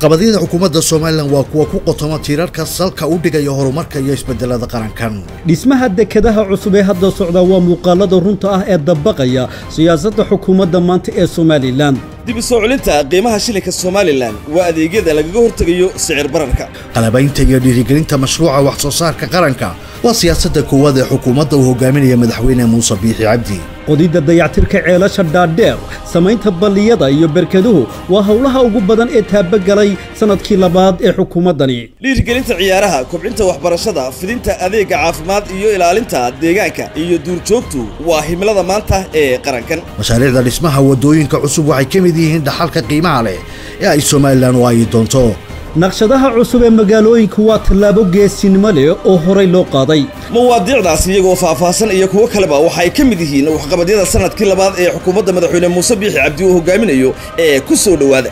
waxqabadyada xukuumadda somalilan waa kuwa ku qotoma tiirarka salka u dhigaya horumarka iyo isbedelada qarankan dhismaha dekadaha cusub ee hadda socda waa muuqaalada runta ah ee dabaqaya siyaasadda xukuumadda maanta ee somalilan dib u soo celinta qiimaha shilinka somalilan waa adeegyada lagaga hortegayo sicir bararka qalabaynta iyo dhiirigelinta mashruuca wax soo saarka qaranka waa siyaasadda koowaad ee xukuumadda uu hogaaminaya madaxweyne muuse biixi cabdi qodidda dayactirka ceelasha dhaadheer samaynta balliyada iyo berkaduhu waa howlaha ugu badan ee taabagalay sannadkii labaad ee xukuumaddani dhiirigelinta ciyaaraha kobcinta waxbarashada fidinta adeega caafimaad iyo ilaalinta deegaanka iyo duurjoogtu waa himilada maanta ee qarankan mashaariicda dhismaha waddooyinka cusub waxay ka mid yihiin dhaxalka qiimaha leh ee ay somalilan waayi doonto naqshadaha cusub ee magaalooyinka waa tallaabo geesinimo leh oo horay loo qaaday mawaadiicdaas iyagoo faahfaahsan iyo kuwo kaleba waxay ka mid yihiin waxqabadyada sannadkii labaad ee xukuumadda madaxweyne muuse biixi cabdi uu hogaaminayo ee ku soo dhowaada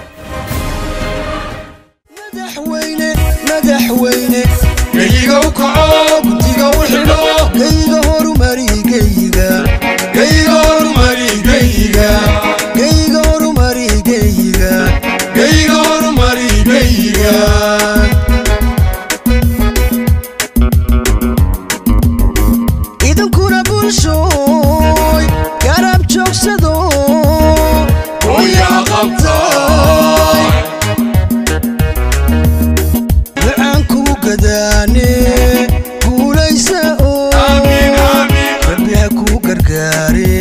geyigow kaco gutiga u xidho geyiga horumari geyiga geyiga horumari geyiga geyiga horumari geyiga geyiga horumari geyiga idinkuna bulshooy garab joogsado hoyaa qabta ducaan ku gadaane guulaysa oo rabbi ha kuu gargaare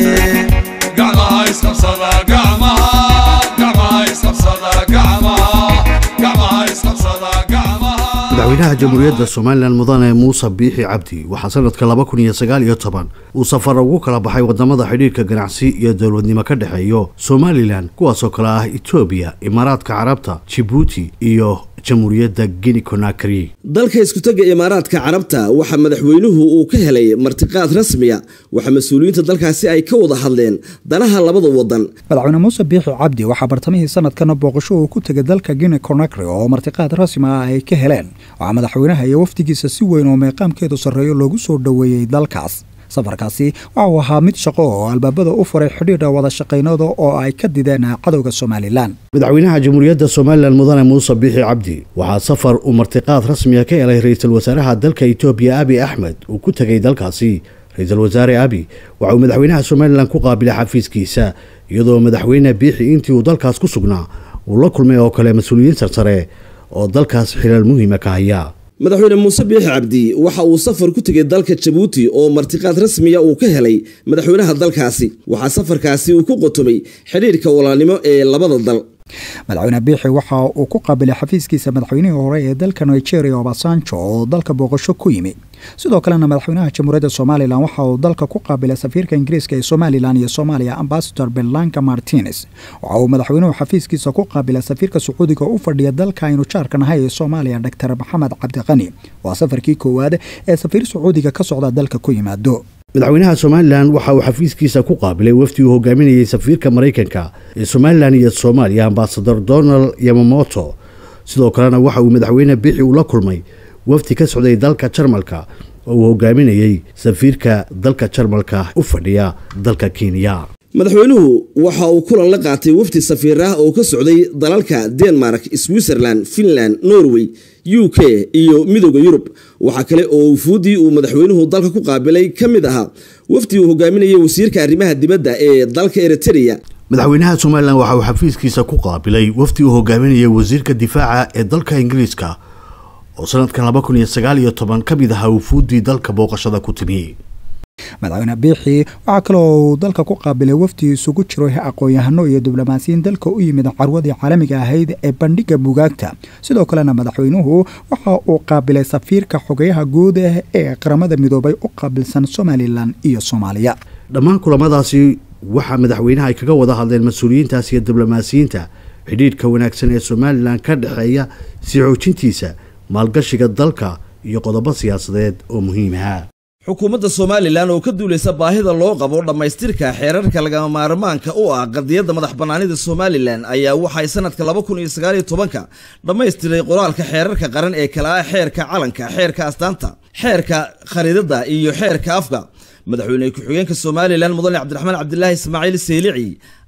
gacmaha isqabsada gacmaha gacmaha isqabsada gacmaha gacmaha isqabsada gacmaha madaxweynaha jamhuuriyadda somalilan mudane muuse biixi cabdi waxaa sanadka laba kun iyo sagaal iyo toban uu safar ugu kala baxay wadamada xidhiirka ganacsi iyo dowladnimo ka dhexeeyo somalilan kuwaasoo kale ah etoobiya imaaraadka carabta jibuuti iyo jamhuuriyadda guinea conakry dalka iskutaga imaaraadka carabta waxaa madaxweynuhu uu ka helay martiqaad rasmiya waxaa mas-uuliyiinta dalkaasi ay ka wada hadleen danaha labada wadan madaxweyne muuse biixi cabdi waxaa bartamihii sanadkana booqasho uu ku tegay dalka guinea conakry oo martiqaad rasmi ah ay ka heleen waxaa madaxweynaha iyo wafdigiisa si weyn oo meeqaamkeedu sarreeyo loogu soo dhoweeyey dalkaas safarkaasi waxa uu ahaa mid shaqo oo albaabada u furay xidhiidha wada shaqaynada oo ay ka dideen cadowga somalilan madaxweynaha jamhuuriyadda somalilan mudane muuse biixi cabdi waxaa safar uu martiqaad rasmiga ka helay ra-iisul wasaaraha dalka etoobiya abi axmed uu ku tegay dalkaasi ra-iisul wasaare abi waxa uu madaxweynaha somalilan ku qaabilay xafiiskiisa iyadoo madaxweyne biixi intii uu dalkaas ku sugnaa uu la kulmay oo kale mas-uuliyiin sarsare oo dalkaas xilaal muhiima ka haya madaxweyne muuse biixi cabdi waxa uu safar ku tegay dalka jabuuti oo martiqaad rasmiya uu ka helay madaxweynaha dalkaasi waxaa safarkaasi uu ku qotomay xidhiirka walaalnimo ee labada dal madaxweyne biixi waxa uu ku qaabilay xafiiskiisa madaxweynihii hore ee dalka nigeria obasanjo oo dalka booqasho ku yimi sidoo kalena madaxweynaha jamhuuriyadda somalilan waxa uu dalka ku qaabilay safiirka ingiriiska ee somalilan iyo soomaaliya ambasador belanka martines waxa uu madaxweynuhu xafiiskiisa ku qaabilay safiirka sacuudiga u fadhiya dalka aynu jaarka nahay ee soomaaliya dor maxamed cabdiqani waa safarkii koowaad ee safiir sacuudiga ka socda dalka ku yimaado madaxweynaha somalilan waxa uu xafiiskiisa ku qaabilay wafdi uu hogaaminayay safiirka maraykanka ee somalilan iyo soomaaliya ambasador donald yamamoto sidoo kalena waxa uu madaxweyne biixi uu la kulmay wafdi ka socday dalka jarmalka oo uu hogaaminayey safiirka dalka jarmalka u fadhiya dalka kenya madaxweynuhu waxa uu kulan la qaatay wafdi safiir ah oo ka socday dalalka denmark switzerland finland norway u k iyo midooda yurub waxaa kale oo wufuuddii uu madaxweynuhu dalka ku qaabilay ka mid ahaa wafdi uu hogaaminayay wasiirka arrimaha dibadda ee dalka eritrea madaxweynaha somalilan waxa uu xafiiskiisa ku qaabilay wafdi uu hogaaminayay wasiirka difaaca ee dalka ingiriiska oo sanadkan laba kun iyo sagaal iyo toban ka mid ahaa wufuuddii dalka booqashada ku timi madaxweyne biixi waxaa kaloo uu dalka ku qaabilay wafdi isugu jiro aqoon-yahano iyo diblomaasiyiin dalka u yimid carwadii caalamiga ahayd ee bandhiga bugaagta sidoo kalena madaxweynuhu waxa uu qaabilay safiirka xogeyaha guud ee qaramada midoobay u qaabilsan somalilan iyo soomaaliya dhammaan kulamadaasi waxaa madaxweynaha ay kaga wada hadleen mas-uuliyiintaas iyo diblomaasiyiinta xidhiidhka wanaagsan ee somalilan ka dhexeeya sii xoojintiisa maalgashiga dalka iyo qodobo siyaasadeed oo muhiim ah xukuumadda somalilan oo ka duulaysa baahida loo qabo dhammaystirka xeerarka lagama maarmaanka u ah qadiyadda madax bannaanida somalilan ayaa waxay sanadka laba kun iyo sagaaliyo tobanka dhammaystiray qoraalka xeerarka qaran ee kala ah xeerka calanka xeerka astaanta xeerka khariidadda iyo xeerka afka madaxweyne ku-xigeenka somalilan mudane cabdiraxmaan cabdilaahi ismaaciil seylici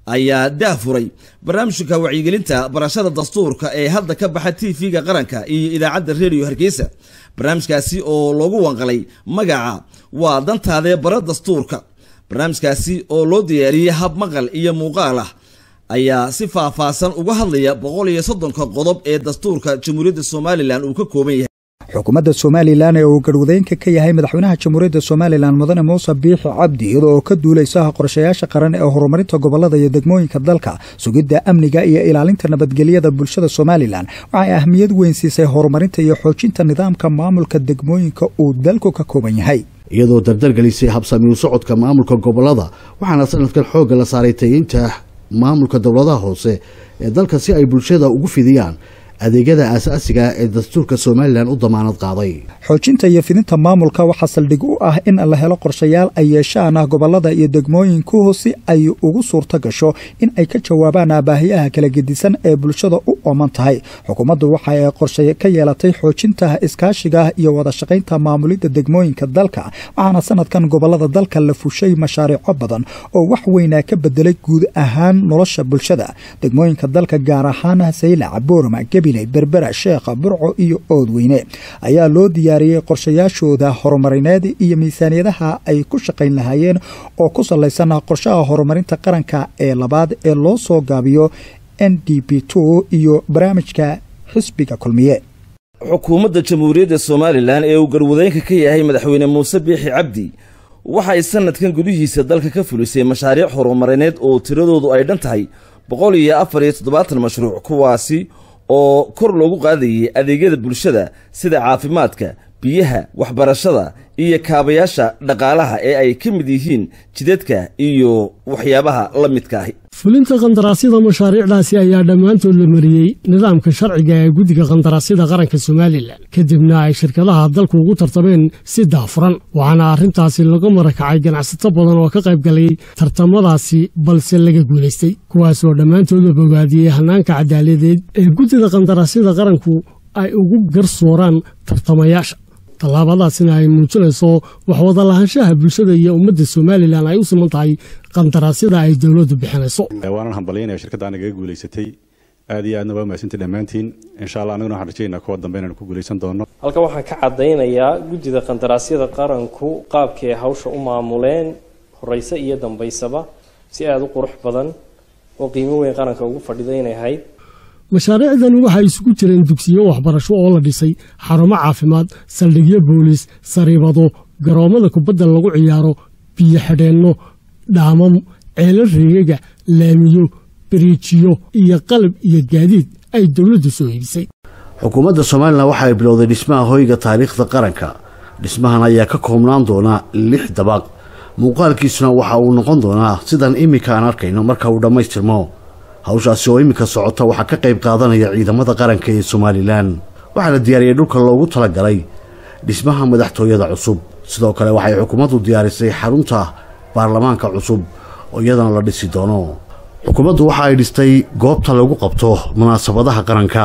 ayaa daafuray barnaamijka wacyigelinta barashada dastuurka ee hadda ka baxa t v-ga qaranka iyo idaacadda redio hargeysa barnaamijkaasi oo loogu wanqalay magaca waa dantaadee bara dastuurka barnaamijkaasi oo loo diyaariyey hab maqal iyo muuqaal ah ayaa si faahfaahsan uga hadlaya boqol iyo soddonka qodob ee dastuurka jamhuuriyadda somalilan uu ka kooban yahay xukuumadda somalilan ee uu garhwadeynka ka yahay madaxweynaha jamhuuriyadda somalilan mudane muuse biixi cabdi iyadoo oo ka duulaysa qorshayaasha qaran ee horumarinta gobolada iyo degmooyinka dalka sugidda amniga iyo ilaalinta nabadgelyada bulshada somalilan waxay ahmiyad weyn siisay horumarinta iyo xoojinta nidaamka maamulka degmooyinka uu dalku ka kooban yahay iyadoo dardargelisay habsamiyu socodka maamulka gobolada waxaana sanadkan xoogga la saaray tayeynta maamulka dowladaha hoose ee dalka si ay bulshada ugu fidiyaan adeegyada aasaasiga ee dastuurka somalilan u damaanad qaaday xoojinta iyo fidinta maamulka waxaa saldhig u ah in la helo qorshayaal ay yeeshaan ah gobolada iyo degmooyinkuhu si ay ugu suurto gasho in ay ka jawaabaan baahiyaha kala gedisan ee bulshada u ooman tahay xukuumaddu waxa ay qorshe ka yeelatay xoojinta iskaashiga iyo wada shaqaynta maamulidda degmooyinka dalka waxaana sanadkan gobolada dalka la fushay mashaariico badan oo wax weynaa ka bedelay guud ahaan nolosha bulshada degmooyinka dalka gaar ahaan saylac boorma gebi berbera sheekha burco iyo oodweyne ayaa loo diyaariyey qorshayaashooda horumarineed iyo miisaaniyadaha ay ku shaqayn lahaayeen oo ku salaysan qorshaha horumarinta qaranka ee labaad ee loo soo gaabiyo n d b two iyo barnaamijka xisbiga kulmiye xukuumadda jamhuuriyadda somalilan ee uu garwadeynka ka yahay madaxweyne muuse biixi cabdi waxay sanadkan gudihiisa dalka ka fulisay mashaariic horumarineed oo tiradoodu ay dhan tahay boqol iyo afar iyo toddobaatan mashruuc kuwaasi oo kor loogu qaadayay adeegyada bulshada sida caafimaadka biyaha waxbarashada iyo kaabayaasha dhaqaalaha ee ay ka mid yihiin jidadka iyo waxyaabaha la midka ahi fulinta qandaraasyada mashaariicdaasi ayaa dhammaantood la mariyey nidaamka sharciga ee guddiga qandaraasyada qaranka somalilan kadibna ay shirkadaha dalku ugu tartameen si daafuran waxaana arrintaasi laga marakacay ganacsato badan oo ka qayb galay tartamadaasi balse laga guulaystay kuwaasoo dhammaantoodba bogaadiyey hannaanka cadaaladeed ee guddida qandaraasyada qaranku ay ugu garsooraan tartamayaasha tallaabadaasina ay muujinayso waxwada lahaanshaha bulshada iyo ummadda somalilan ay u siman tahay qandaraasyada ay dowladdu bixinayso waanan hambalyaynaya shirkadda nagaga guulaysatay aad iyo aadna waa mahadsantii dhammaantiin insha allah anaguna waxaan rajaynaa kuwa dambe inaan ku guulaysan doono halkan waxaan ka caddaynayaa guddida qandaraasyada qaranku qaabkii ay hawsha u maamuleen horeyse iyo dambaysaba si aada u qurux badan oo qiimo weyn qaranka ugu fadhida inay ahayd mashaariicdan waxay isugu jireen dugsiyo waxbarasho oo la dhisay xarumo caafimaad saldhigyo booliis sariibado garoommada kubadda lagu ciyaaro biyo xidheenno dhaamam ceelal riigaga laamiyo biriijiyo iyo qalab iyo gaadiid ay dowladdu soo iibisay xukuumadda somalilan waxa ay bilowday dhismaha hoyga taariikhda qaranka dhismahan ayaa ka koobnaan doonaa lix dabaq muuqaalkiisuna waxa uu noqon doonaa sidan iminka aan arkayno marka uu dhammaystirmo hawshaasi oo iminka socota waxaa ka qayb qaadanaya ciidamada qaranka ee somalilan waxaa la diyaariyey dhulka loogu talagalay dhismaha madaxtooyada cusub sidoo kale waxay xukuumaddu diyaarisay xarunta baarlamaanka cusub oo iyadana la dhisi doono xukuumaddu waxa ay dhistay goobta lagu qabto munaasabadaha qaranka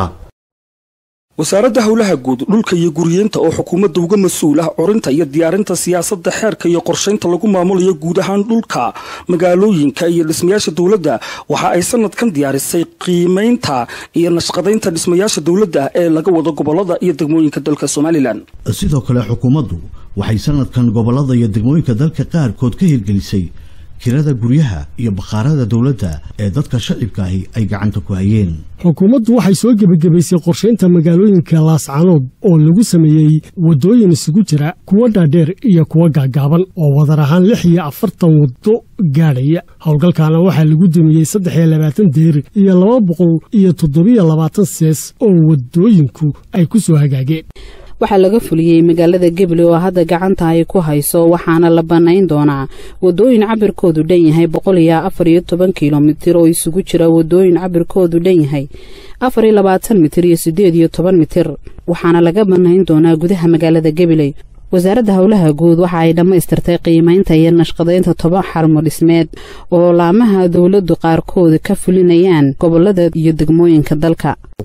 wasaaradda howlaha guud dhulka iyo guriyeenta oo xukuumadda uga mas-uul ah corinta iyo diyaarinta siyaasadda xeerka iyo qorshaynta lagu maamulayo guud ahaan dhulka magaalooyinka iyo dhismayaasha dowladda waxa ay sanadkan diyaarisay qiimaynta iyo nashqadaynta dhismayaasha dowladda ee laga wado gobolada iyo degmooyinka dalka somalilan sidoo kale xukuumaddu waxay sanadkan gobollada iyo degmooyinka dalka qaarkood ka hirgelisay kirada guryaha iyo bakhaarada dowladda ee dadka shacibkaahi ay gacanta ku hayeen xukuumaddu waxay soo gebagabaysay qorshaynta magaalooyinka laascanood oo lagu sameeyey waddooyin isugu jira kuwa dhaadheer iyo kuwa gaagaaban oo wadar ahaan lix iyo afartan waddo gaadhaya howlgalkaana waxaa lagu dumiyey saddex iyo labaatan deer iyo laba boqol iyo toddobiyo labaatan sees oo waddooyinku ay ku soo hagaageen waxaa laga fuliyey magaalada gebli oo hadda gacanta ay ku hayso waxaana la bannayn doonaa waddooyin cabirkoodu dhan yahay boqol iyo afar iyo toban kilomitir oo isugu jira waddooyin cabirkoodu dhan yahay afar iyo labaatan mitir iyo siddeed iyo toban mitir waxaana laga bannayn doonaa gudaha magaalada gabiley wasaaradda howlaha guud waxa ay dhammaystirtay qiimaynta iyo nashqadaynta toban xarmo dhismeed oo laamaha dowladdu qaarkood ka fulinayaan gobolada iyo degmooyinka dalka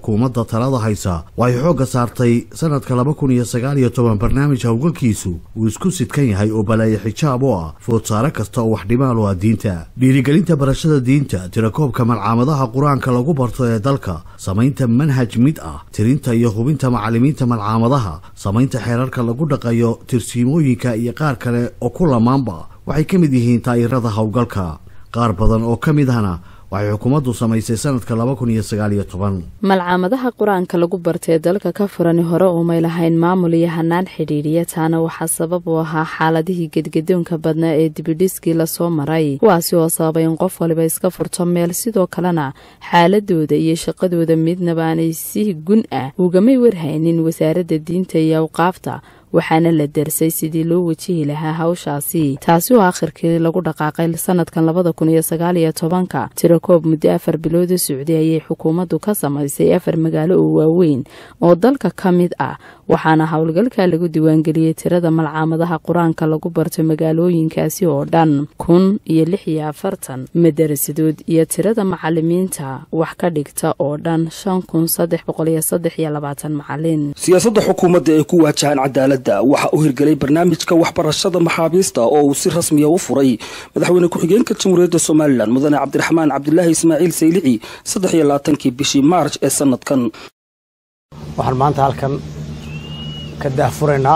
xukuumadda talada haysa waxay xoogga saartay sanadka laba kun iyo sagaal iyo toban barnaamij howlgalkiisu uu isku sidkan yahay oo balaaye xijaab u ah foodsaare kasta oo wax dhimaal u ah diinta dhiirigelinta barashada diinta tirakoobka malcaamadaha qur-aanka lagu barto ee dalka samaynta manhaj mid ah tirinta iyo hubinta macallimiinta malcaamadaha samaynta xeerarka lagu dhaqayo tirsiimooyinka iyo qaar kale oo ku lamaanba waxay ka mid yihiin taa'irada howlgalka qaar badan oo ka mid ahna waxay xukuumaddu samaysay sanadka laba kun iyo sagaal iyo toban malcaamadaha qur-aanka lagu bartay dalka ka furani hore umay lahayn maamul iyo hanaan xidhiidhiya taana waxaa sabab u ahaa xaaladihii gedgadoonka badnaa ee dibidhiskii lasoo maray kuwaasi oo sababay in qof waliba iska furto meel sidoo kalena xaaladooda iyo shaqadooda midnaba aanay si gun ah ugamay warhaynin wasaaradda diinta iyo awqaafta waxaana la darsay sidii loo wajihi lahaa hawshaasi taasi oo akhirkii lagu dhaqaaqay sanadkan labada kun iyo sagaal iyo tobanka tirakoob muddo afar bilooda socday ayay xukuumaddu ka samaysay afar magaalo oo waaweyn oo dalka ka mid ah waxaana howlgalka lagu diiwaangeliyey tirada malcaamadaha qur-aanka lagu barto magaalooyinkaasi oo dhan kun iyo lix iyo afartan madarasadood iyo tirada macalimiinta wax ka dhigta oo dhan shan kun saddex boqol iyo saddex iyo labaatan macalin siyaasadda xukuumadda ee ku waajahan cadaaladda waxaa u hirgelay barnaamijka waxbarashada maxaabiista oo uu si rasmiya u furay madaxweyne ku-xigeenka jamhuuriyadda somalilan mudane cabdiraxmaan cabdilaahi ismaaciil saylici saddex iyo labaatankii bishii maarj ee sanadkan waxaan maanta halkan ka daahfuraynaa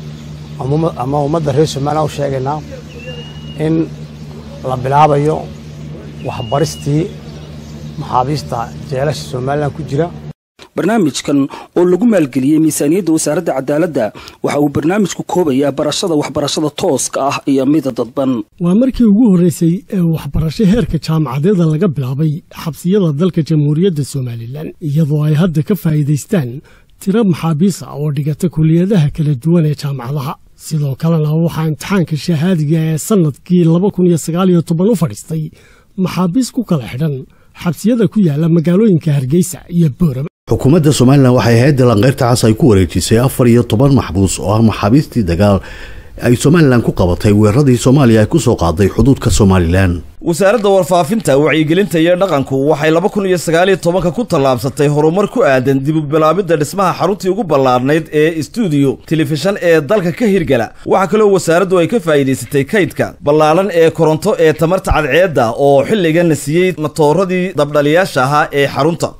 ama ummadda reer somalilan u sheegaynaa in la bilaabayo waxbaristii maxaabiista jeelasha somalilan ku jira barnaamijkan oo lagu maalgeliyey miisaaniyadda wasaaradda cadaaladda waxa uu barnaamijku koobayaa barashada waxbarashada tooska ah iyo mida dadban waa markii ugu horreysay ee waxbarasho heerka jaamacadeeda laga bilaabay xabsiyada dalka jamhuuriyadda somalilan iyadoo ay hadda ka faa'iidaystaan tiro maxaabiis ah oo dhigata kuliyadaha kala duwan ee jaamacadaha sidoo kalena waxaa imtixaanka shahaadiga ee sannadkii laba kun iyo sagaal iyo toban u fadhiistay maxaabiis ku kala xidhan xabsiyada ku yaala magaalooyinka hargeysa iyo boorama xukuumadda somalilan waxay hay-adda lanqeyrta cas ay ku wareejisay afar iyo toban maxbuus oo ah maxaabiistii dagaal ay somalilan ku qabatay weeraradii soomaaliya ay ku soo qaaday xuduudka somalilan wasaaradda warfaafinta wacyigelinta iyo dhaqanku waxay laba kun iyo sagaaliyo tobanka ku tallaabsatay horumar ku aadan dibubilaabidda dhismaha xaruntii ugu ballaarnayd ee stuudiyo telefishan ee dalka ka hirgala waxaa kaloo wasaaraddu ay ka faa'iidaysatay kaydka ballaaran ee koronto ee tamarta cadceedda oo xilligana siiyey matooradii dabdhaliyaasha ahaa ee xarunta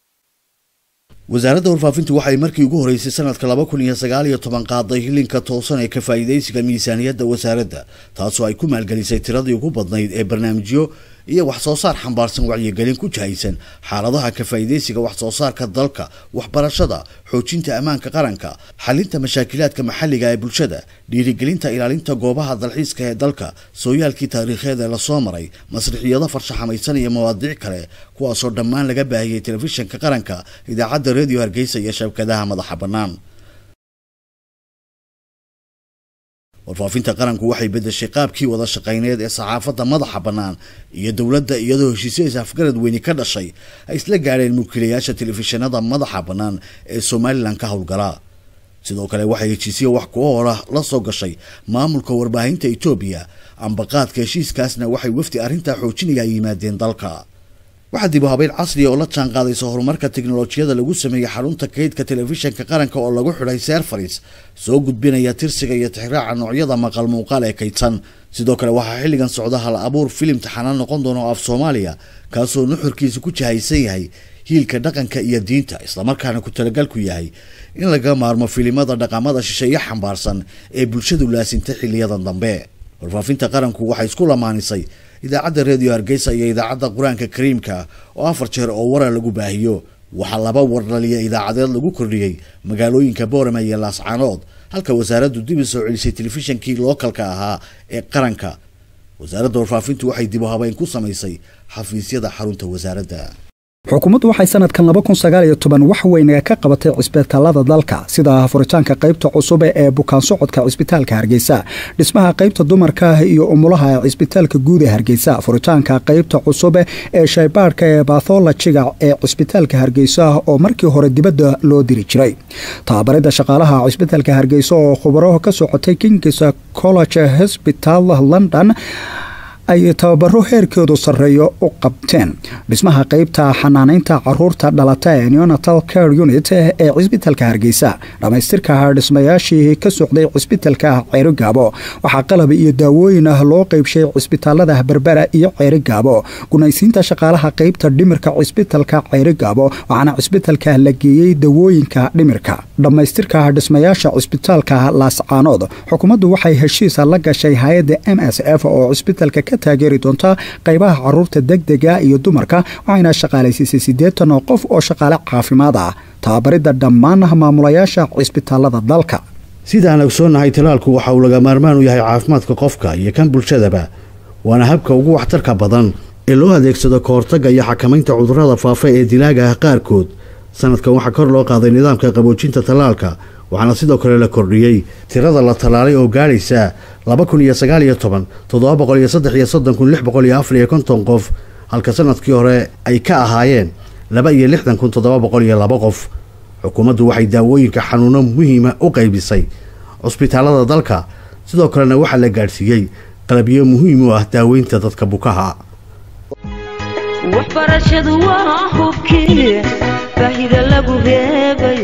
wasaaradda warfaafintu waxay markii ugu horeysay sanadka laba kun iyo sagaal iyo toban qaaday hilinka toosan ee ka faa'iidaysiga miisaaniyadda wasaaradda taasoo ay ku maalgelisay tiradii ugu badnayd ee barnaamijyo iyo wax soo saar xambaarsan wacyigelin ku jahaysan xaaladaha ka faa'iidaysiga wax soo saarka dalka waxbarashada xoojinta ammaanka qaranka xalinta mashaakilaadka maxalliga ee bulshada dhiirigelinta ilaalinta goobaha dalxiiska ee dalka sooyaalkii taariikheed ee lasoo maray masrixiyado farshaxamaysan iyo mawaadiic kale kuwaasoo dhammaan laga baahiyey telefishinka qaranka idaacadda reediyo hargeysa iyo shabkadaha madaxa bannaan warfaafinta qaranku waxay bedeshay qaabkii wada shaqayneed ee saxaafadda madaxa bannaan iyo dowladda iyadoo heshiisyadas afgarad weyni ka dhashay ay isla gaadheen mulkiilayaasha telefishinada madaxa bannaan ee somalilan ka howlgala sidoo kale waxay heshiisyo wax ku hora la soo gashay maamulka warbaahinta etoobiya ambaqaadka heshiiskaasna waxay wafdi arrintaa xoojinaya ay yimaadeen dalka waxaa dib u habeyn casriya oo la jaan qaadaysa horumarka tiknolojiyada lagu sameeyey xarunta kaydka telefishinka qaranka oo lagu xidhay serfaris soo gudbinaya tirsiga iyo tixraaca noocyada maqal muuqaal ee kaydsan sidoo kale waxaa xilligan socda hal abuur filim taxanaan noqon doona oo af soomaaliya kaasoo nuxurkiisa ku jahaysan yahay hiilka dhaqanka iyo diinta islamarkaana ku talagalku yahay in laga maarmo filimada dhaqamada shisheeye xambaarsan ee bulshadu laasintay xiliyadan dambe warfaafinta qaranku waxay isku lamaanisay idaacadda reediyo hargeysa iyo idaacadda qur-aanka kariimka oo afar jeer oo warar lagu baahiyo waxaa laba wardhaliya idaacadeed lagu kordhiyey magaalooyinka boorama iyo laascaanood halka wasaaraddu dib u soo celisay telefishinkii lookalka ahaa ee qaranka wasaaradda warfaafintu waxay dib u habeyn ku samaysay xafiisyada xarunta wasaaradda xukuumaddu waxay sanadkan laba kun sagaal iyo toban wax weynaga ka qabatay cisbitaalada dalka sida furitaanka qaybta cusub ee bukaan socodka cisbitaalka hargeysa dhismaha qaybta dumarka iyo umulaha ee cisbitaalka guud ee hargeysa furitaanka qaybta cusub ee shaybaadhka ee batholojiga ee cisbitaalka hargeysa oo markii hore dibadda loo diri jiray tababarida shaqaalaha cisbitaalka hargeysa oo khubaro ka socotay kings college hosbital london ay tababaro heerkoodu sarreeyo u qabteen dhismaha qeybta xanaanaynta caruurta dhalata ee neonatal care unit ee cisbitalka hargeysa dhammaystirka dhismayaashii ka socday cisbitalka ceeri gaabo waxaa qalab iyo daawooyin ah loo qeybshay cisbitaalada berbera iyo ceeri gaabo gunaysiinta shaqaalaha qeybta dhimirka cisbitalka ceeri gaabo waxaana cisbitalka la geeyey dawooyinka dhimirka dhammaystirka dhismayaasha cisbitaalka laascaanood xukuumaddu waxay heshiisa la gashay hay-adda m s f oo cisbitalka ka taageeri doonta qaybaha caruurta degdega iyo dumarka waxayna shaqaalaysiisay siddeetan oo qof oo shaqaale caafimaad ah tababaridda dhammaan maamulayaasha cisbitaalada dalka sidaan ogsoonnahay talaalku waxa uu laga maarmaan u yahay caafimaadka qofka iyo kan bulshadaba waana habka ugu waxtarka badan ee loo adeegsado ka hortagga iyo xakamaynta cudurrada faafa ee dilaaga ah qaarkood sanadkan waxaa kor loo qaaday nidaamka qaboojinta tallaalka waxaana sidoo kale la kordhiyey tirada la tallaalay oo gaadhaysa laba kun iyo sagaal iyo toban toddoba boqol iyo saddex iyo soddon kun lix boqol iyo afar iyo konton qof halka sanadkii hore ay ka ahaayeen laba iyo lixdan kun toddoba boqol iyo laba qof xukuumaddu waxay daawooyinka xanuuno muhiima u qaybisay cusbitaalada dalka sidoo kalena waxaa la gaadhsiiyey qalabyo muhiim u ah daaweynta dadka bukaha waxbarashadu waa hubkii baahida lagu reebay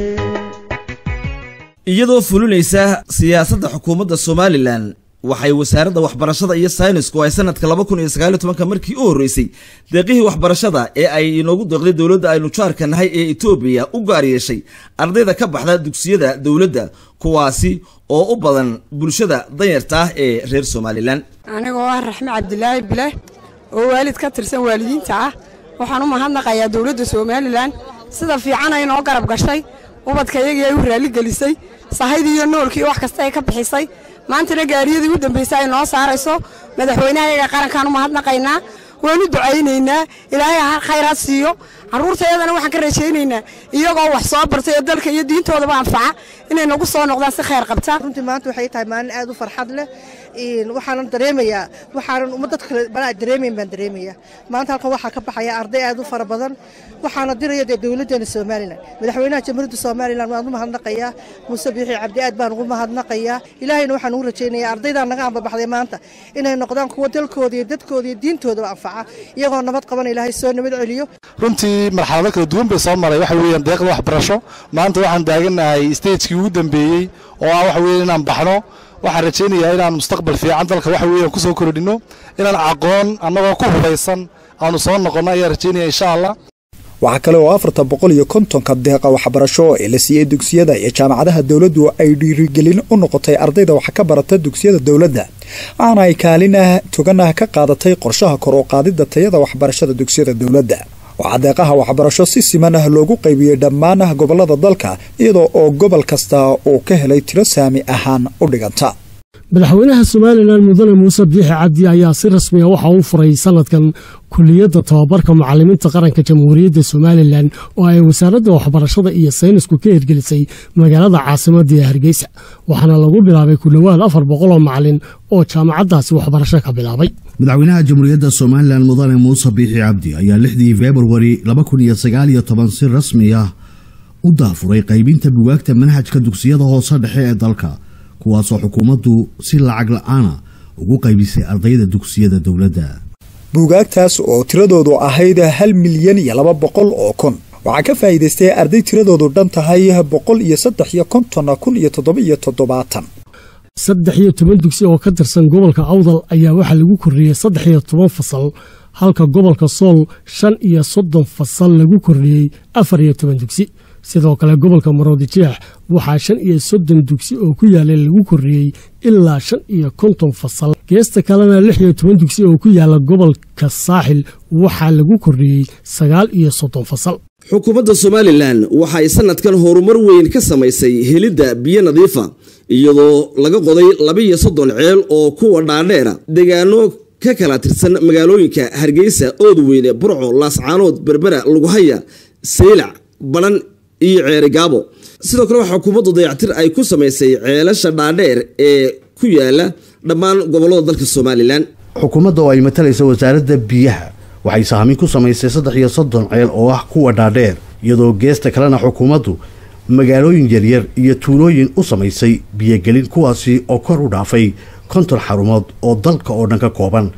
iyadoo fulinaysa siyaasadda xukuumadda somalilan waxay wasaaradda waxbarashada iyo saynisku ay sanadka laba kun iyo sagaaliyo tobanka markii u horreysay deeqihii waxbarashada ee ay inoogu deeqday dowladda aynu jaarka nahay ee etoobiya u gaar yeeshay ardayda ka baxda dugsiyada dowladda kuwaasi oo u badan bulshada danyarta ah ee reer somalilan anigoo ah raxme cabdilaahi bile oo waalid ka tirsan waalidiinta ah waxaan u mahadnaqayaa dowladda somalilan sida fiican ay noo garab gashay ubadka iyagii ay u raaligelisay sahaydii iyo noolkii wax kasta ay ka bixisay maantana gaariyadii u dambaysay ay noo saarayso madaxweynaha iyaga qarankaan u mahadnaqaynaa waanu ducaynaynaa ilaahay ha khayraad siiyo carruurtayadana waxaan ka rajaynaynaa iyagoo wax soo bartay oo dalka iyo diintoodaba anfaca inay nagu soo noqdaan si khayr qabta runtii maanta waxay tahay maalin aad u farxad leh waxaanan dareemayaa waxaanan umma dad kale balaa dareemayn baan dareemayaa maanta halkan waxaa ka baxaya arday aad u fara badan waxaana diraya dee dowladdeena somalilan madaxweynaha jamhuuriyadda somalilan waan u mahadnaqayaa muuse biixi cabdi aad baan ugu mahadnaqayaa ilaahayna waxaan ugu rajaynayaa ardaydaa naga ambabaxday maanta inay noqdaan kuwa dalkooda iyo dadkooda iyo diintoodaba anfaca iyagoo nabad qaban ilaahay soo nabad celiyo runtii marxalado kala duwan bay soo maray waxa weeyaan deeqda waxbarasho maanta waxaan taaganahay stagekii ugu dambeeyey oo ah waxa weeye inaan baxno waxaan rajaynayaa inaan mustaqbal fiican dalka waxa weeyaan kusoo kordhino inaan aqoon annagoo ku hubaysan aanu soo noqonno ayaan rajaynaya insha allah waxaa kale oo afarta boqol iyo kontonka deeqa waxbarasho ee la siiyey dugsiyada iyo jaamacadaha dowladdu ay dhiirigelin u noqotay ardayda wax ka barata dugsiyada dowladda waxaana ay kaalinah toganah ka qaadatay qorshaha kor u qaadidda tayada waxbarashada dugsiyada dowladda waxaa deeqaha waxbarasho si siman ah loogu qaybiyey dhammaan gobollada dalka iyadoo oo gobol kasta uu ka helay tiro saami ahaan u dhiganta madaxweynaha somalilan mudane muuse biixi cabdi ayaa si rasmiya waxa uu furay sanadkan kuliyadda tababarka macalimiinta qaranka jamhuuriyadda somalilan oo ay wasaaradda waxbarashada iyo saynisku ka hirgelisay magaalada caasimadda ee hargeysa waxaana lagu bilaabay ku dhowaad afar boqol oo macalin oo jaamacaddaasi waxbarasho ka bilaabay madaxweynaha jamhuuriyadda somalilan mudane muuse biixi cabdi ayaa lixdii februari laba kun iyo sagaal iyo toban si rasmi ah u daafuray qaybinta bugaagta manhajka dugsiyada hoose dhexe ee dalka kuwaasoo xukuumaddu si lacag la-aana ugu qaybisay ardayda dugsiyada dowladda buugaagtaas oo tiradoodu ahayd hal milyan iyo laba boqol oo kun waxaa ka faa'iidaystay arday tiradoodu dhan tahay boqol iyo saddex iyo konton kun iyo toddoba iyo toddobaatan saddex iyo toban dugsi oo ka tirsan gobolka awdal ayaa waxaa lagu kordhiyey saddex iyo toban fasal halka gobolka sool shan iyo soddon fasal lagu kordhiyey afar iyo toban dugsi sidoo kale gobolka maroodijeex waxaa shan iyo soddon dugsi oo ku yaallay lagu kordhiyey ilaa shan iyo konton fasal geesta kalena lix iyo toban dugsi oo ku yaalla gobolka saaxil waxaa lagu kordhiyey sagaal iyo soddon fasal xukuumadda somalilan waxay sanadkan horumar weyn ka samaysay helidda biyo nadiifa iyadoo laga qoday laba-iyo soddon ceel oo kuwa dhaadheera deegaano ka kala tirsan magaalooyinka hargeysa oodweyne burco laascaanood berbera lughaya saylac badhan iyo ceeri gaabo sidoo kale waxaa xukuumaddu dayactir ay ku samaysay ceelasha dhaadheer ee ku yaala dhammaan gobollada dalka somalilan xukuumadda oo ay matalaysa wasaaradda biyaha waxay sahmin ku samaysay saddex iyo soddon ceel oo ah kuwa dhaadheer iyadoo geesta kalena xukuumaddu magaalooyin yaryar iyo tuulooyin u samaysay biyogelin kuwaasi oo kor u dhaafay konton xarumood oo dalka oo dhan ka kooban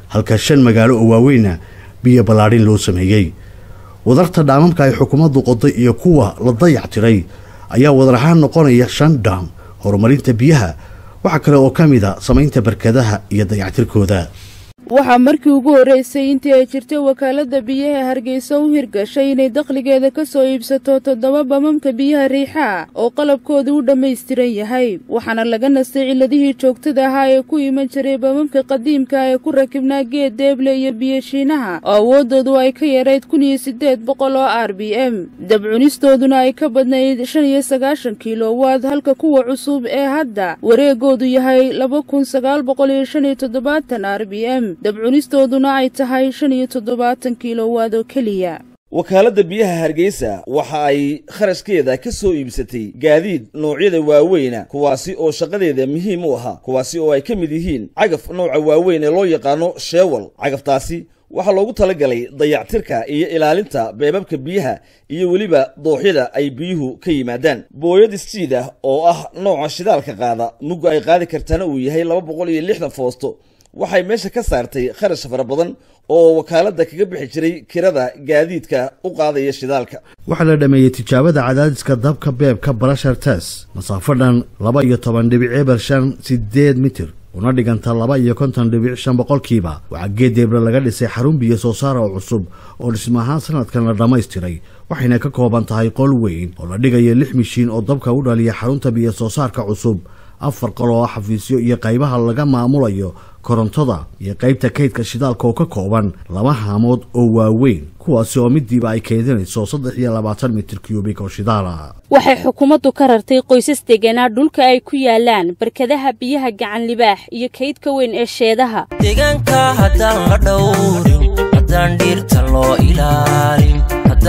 halka shan magaalo oo waaweyna biyo ballaadhin loo sameeyey wadarta dhaamamka ay xukuumaddu qoday iyo kuwa la dayac tiray ayaa wadar ahaan noqonaya shan dhaam horumarinta biyaha waxaa kale oo ka mid a samaynta barkadaha iyo dayactirkooda waxaa markii ugu horreysay intii ay jirtay wakaaladda biyaha hargeysa u hirgashay inay dakhligeeda ka soo iibsato toddoba bamamka biyaha riixaa oo qalabkoodu u dhammaystiran yahay waxaana laga nastay ciladihii joogtada ahaa ee ku iman jiray bamamka qadiimka ee ku rakibnaa geed deeble iyo biyashiinaha oo awooddoodu ay ka yarayd kun iyo siddeed boqol oo r b m dabcunistooduna ay ka badnayd shan iyo sagaashan kilowaad halka kuwa cusub ee hadda wareegoodu yahay laba kun sagaal boqol iyo shan iyo toddobaatan r b m dabcunistooduna ay tahay shan iyo toddobaatan kilowaad oo keliya wakaaladda biyaha hargeysa waxa ay kharashkeeda ka soo iibsatay gaadiid noocyada waaweyna kuwaasi oo shaqadeeda muhiim u ahaa kuwaasi oo ay ka mid yihiin cagaf nooca waaweyn ee loo yaqaano sheewal cagaftaasi waxaa loogu talagalay dayactirka iyo ilaalinta beebabka biyaha iyo weliba dooxyada ay biyuhu ka yimaadaan booyad istiid ah oo ah nooca shidaalka qaada mugga ay qaadi kartana uu yahay laba boqol iyo lixdan foosto waxay meesha ka saartay kharash fara badan oo wakaaladda kaga bixi jiray kirada gaadiidka u qaadaya shidaalka waxaa la dhameeyey tijaabada cadaadiska dabka beebka barashar tes masaafo dhan laba iyo toban dhibic eber shan sideed mitir una dhiganta laba iyo konton dhibic shan boqolkiiba waxaa geedeebra laga dhisay xarun biyo soo saara oo cusub oo dhisma ahaan sanadkan la dhammaystiray waxayna ka kooban tahay qol weyn oo la dhigayo lix mishiin oo dabka u dhaliya xarunta biyo soo saarka cusub afar qol oo xafiisyo iyo qaybaha laga maamulayo korontada iyo qaybta kaydka shidaalka oo ka kooban laba haamood oo waaweyn kuwaasi oo midiiba ay keedinayso saddex iyo labaatan mitir kyubik oo shidaala waxay xukuumaddu ka rartay qoysas deganaa dhulka ay ku yaalaan barkadaha biyaha gacan libaax iyo kaydka weyn ee sheedaha deegaanka haddaan la dhowrin haddaan dhiirta loo ilaalin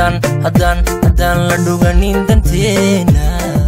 haddaan la dhuganin danteena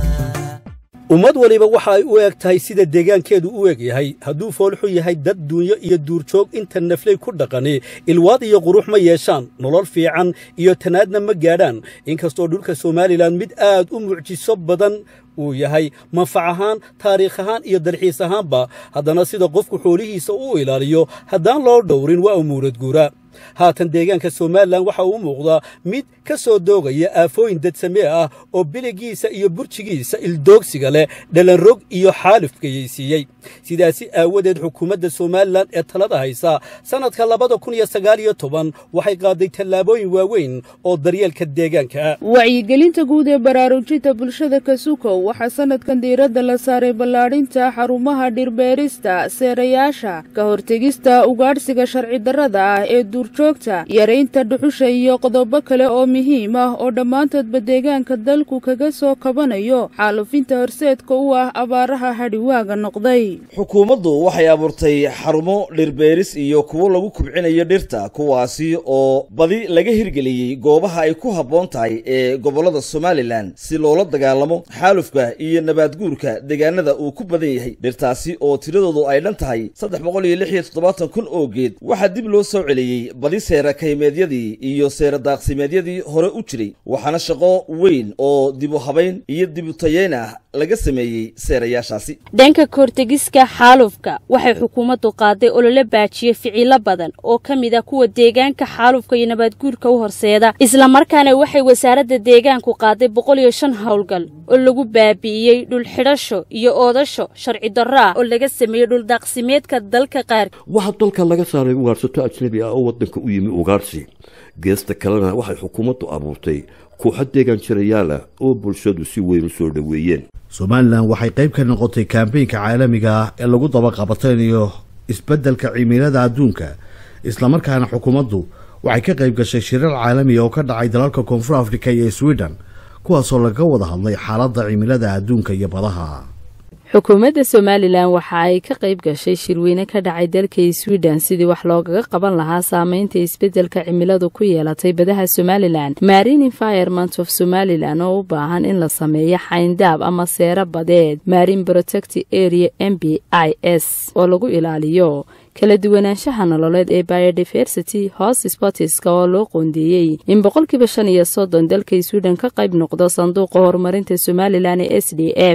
ummad waliba waxa ay u eg tahay sida deegaankeedu u eg yahay hadduu foolxu yahay dad duunyo iyo duurjoog inta naflay ku dhaqani ilwaad iyo qurux ma yeeshaan nolol fiican iyo tanaadna ma gaadhaan inkastoo dhulka somalilan mid aad u mucjiso badan uu yahay manfac ahaan taariikh ahaan iyo dalxiis ahaanba haddana sida qofku xoolihiisa u ilaaliyo haddaan loo dhowrin waa umuurad guura haatan deegaanka somalilan waxa uu muuqdaa mid ka soo doogaya aafooyin dadsamee ah oo biligiisa iyo burjigiisa ildoogsiga leh dhalanrog iyo xaalifkayeysiiyey sidaasi aawadeed xukuumadda somalilan ee talada haysa sannadka labada kun iyo sagaal iyo toban waxay qaaday tallaabooyin waaweyn oo daryeelka deegaanka ah wacyigelinta guud ee baraarujinta bulshada kasukow waxaa sannadkan diiradda la saaray ballaadhinta xarumaha dhirbeerista seerayaasha ka hortegista ugaadhsiga sharci darrada ah ee duurjoogta yaraynta dhuxusha iyo qodobo kale oo muhiim ah oo dhammaantoodba deegaanka dalku kaga soo kabanayo xaalufinta horseedka u ah abaaraha hadhiwaaga noqday xukuumaddu waxay abuurtay xarumo dhirbeeris iyo kuwo lagu kubcinayo dhirta kuwaasi oo badi laga hirgeliyey goobaha ay ku habboon tahay ee gobollada somalilan si loola dagaalamo xaalufka iyo nabaadguurka deegaanada uu ku badan yahay dhirtaasi oo tiradoodu ay dhan tahay saddex boqol iyo lix iyo toddobaatan kun oo geed waxaa dib loo soo celiyey badi seera kaymeedyadii iyo seera daaqsimeedyadii hore u jiray waxaana shaqo weyn oo dibu habayn iyo dibu tayeyn ah laga sameeyey seerayaashaasi dhanka kahortegiska xaalufka waxay xukuumaddu qaaday olole baajiye ficilo badan oo ka mid ah kuwa deegaanka xaalufka iyo nabaadguurka u horseeda islamarkaana waxay wasaaradda deegaanku qaaday boqol iyo shan howlgal oo lagu baabi'iyey dhulxidhasho iyo oodasho sharci darro ah oo laga sameeyey dhuldaaqsimeedka dalka qaar waxaa dalka laga saaray ugaarsato ajnabi ah oo waddanka u yimi ugaarsi geesta kalena waxay xukuumaddu abuurtay kooxo deegaan jirayaal ah oo bulshadu si weyn u soo dhoweeyeen somalilan waxay qayb ka noqotay kaambeynka caalamiga ah ee lagu dabaqabataynayo isbeddelka cimilada adduunka islamarkaana xukuumaddu waxay ka qayb gashay shirar caalamiga oo ka dhacay dalalka koonfur afrika iyo sweden kuwaasoo laga wada hadlay xaaladda cimilada adduunka iyo badaha xukuumadda somalilan waxa ay ka qayb gashay shirweyne ka dhacay dalka sweden sidii wax loogaga qaban lahaa saameynta isbeddelka cimiladu ku yeelatay badaha somalilan marine environment of somalilan oo u baahan in la sameeyo xayndaab ama seero badeed marine protect area m b i s oo lagu ilaaliyo kala duwanaanshaha nololeed ee biodiversity host sportiska oo loo qoondeeyey in boqolkiiba shan iyo soddon dalka sweden ka qayb noqdo sanduuqa horumarinta somalilan ee s d f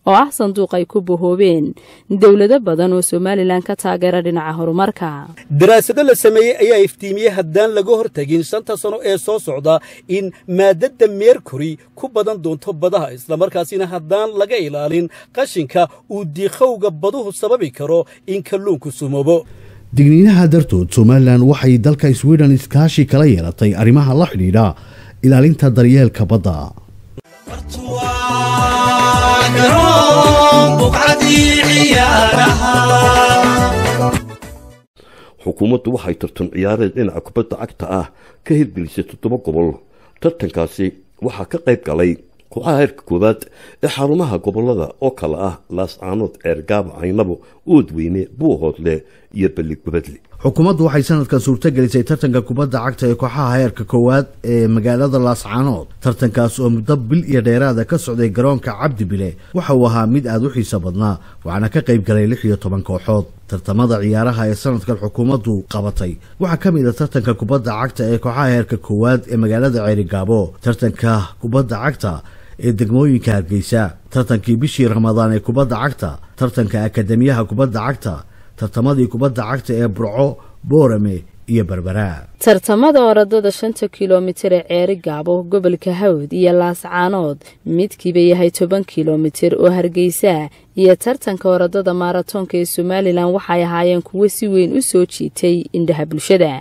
oo ah sanduuq ay ku bahoobeen dowlado badan oo somalilan ka taageera dhinaca horumarka daraasado la sameeyey ayaa iftiimiyey haddaan laga hortagin shanta sano ee soo socda in maadadda meerkuri ku badan doonto badaha islamarkaasina haddaan laga ilaalin qashinka uu diiqowga baduhu sababi karo in kalluunku sumoobo digniinaha dartood somalilan waxay dalka sweden iskaashi kala yeelatay arrimaha la xidhiidha ilaalinta daryeelka badda xukuumaddu waxay tartan ciyaareed dhinaca kubadda cagta ah ka hirgelisay toddoba gobol tartankaasi waxaa ka qayb galay kooxaha heerka koowaad ee xarumaha gobolada oo kale ah laascaanood ceergaaba caynabo oodweyne buuhoodle iyo balligubadle xukuumaddu waxay sanadkan suurtagelisay tartanka kubadda cagta ee kooxaha heerka koowaad ee magaalada laascaanood tartankaas oo muddo bil iyo dheeraada ka socday garoonka cabdi bile waxa uu ahaa mid aada u xiiso badnaa waxaana ka qayb galay lix iyo toban kooxood tartamada ciyaaraha ee sanadkan xukuumaddu qabatay waxaa ka mid a tartanka kubadda cagta ee kooxaha heerka koowaad ee magaalada ceerigaabo tartanka kubadda cagta ee degmooyinka hargeysa tartankii bishii ramadaan ee kubadda cagta tartanka akademiyaha kubadda cagta tartamadii kubadda cagta ee burco boorame iyo berbera tartamada orodada shanta kilomitir ee ceeri gaabo gobolka hawd iyo laascaanood midkiiba yahay toban kilomitir oo hargeysa iyo tartanka orodada maaratoonka ee somalilan waxay ahaayeen kuwo si weyn u soo jiitay indhaha bulshada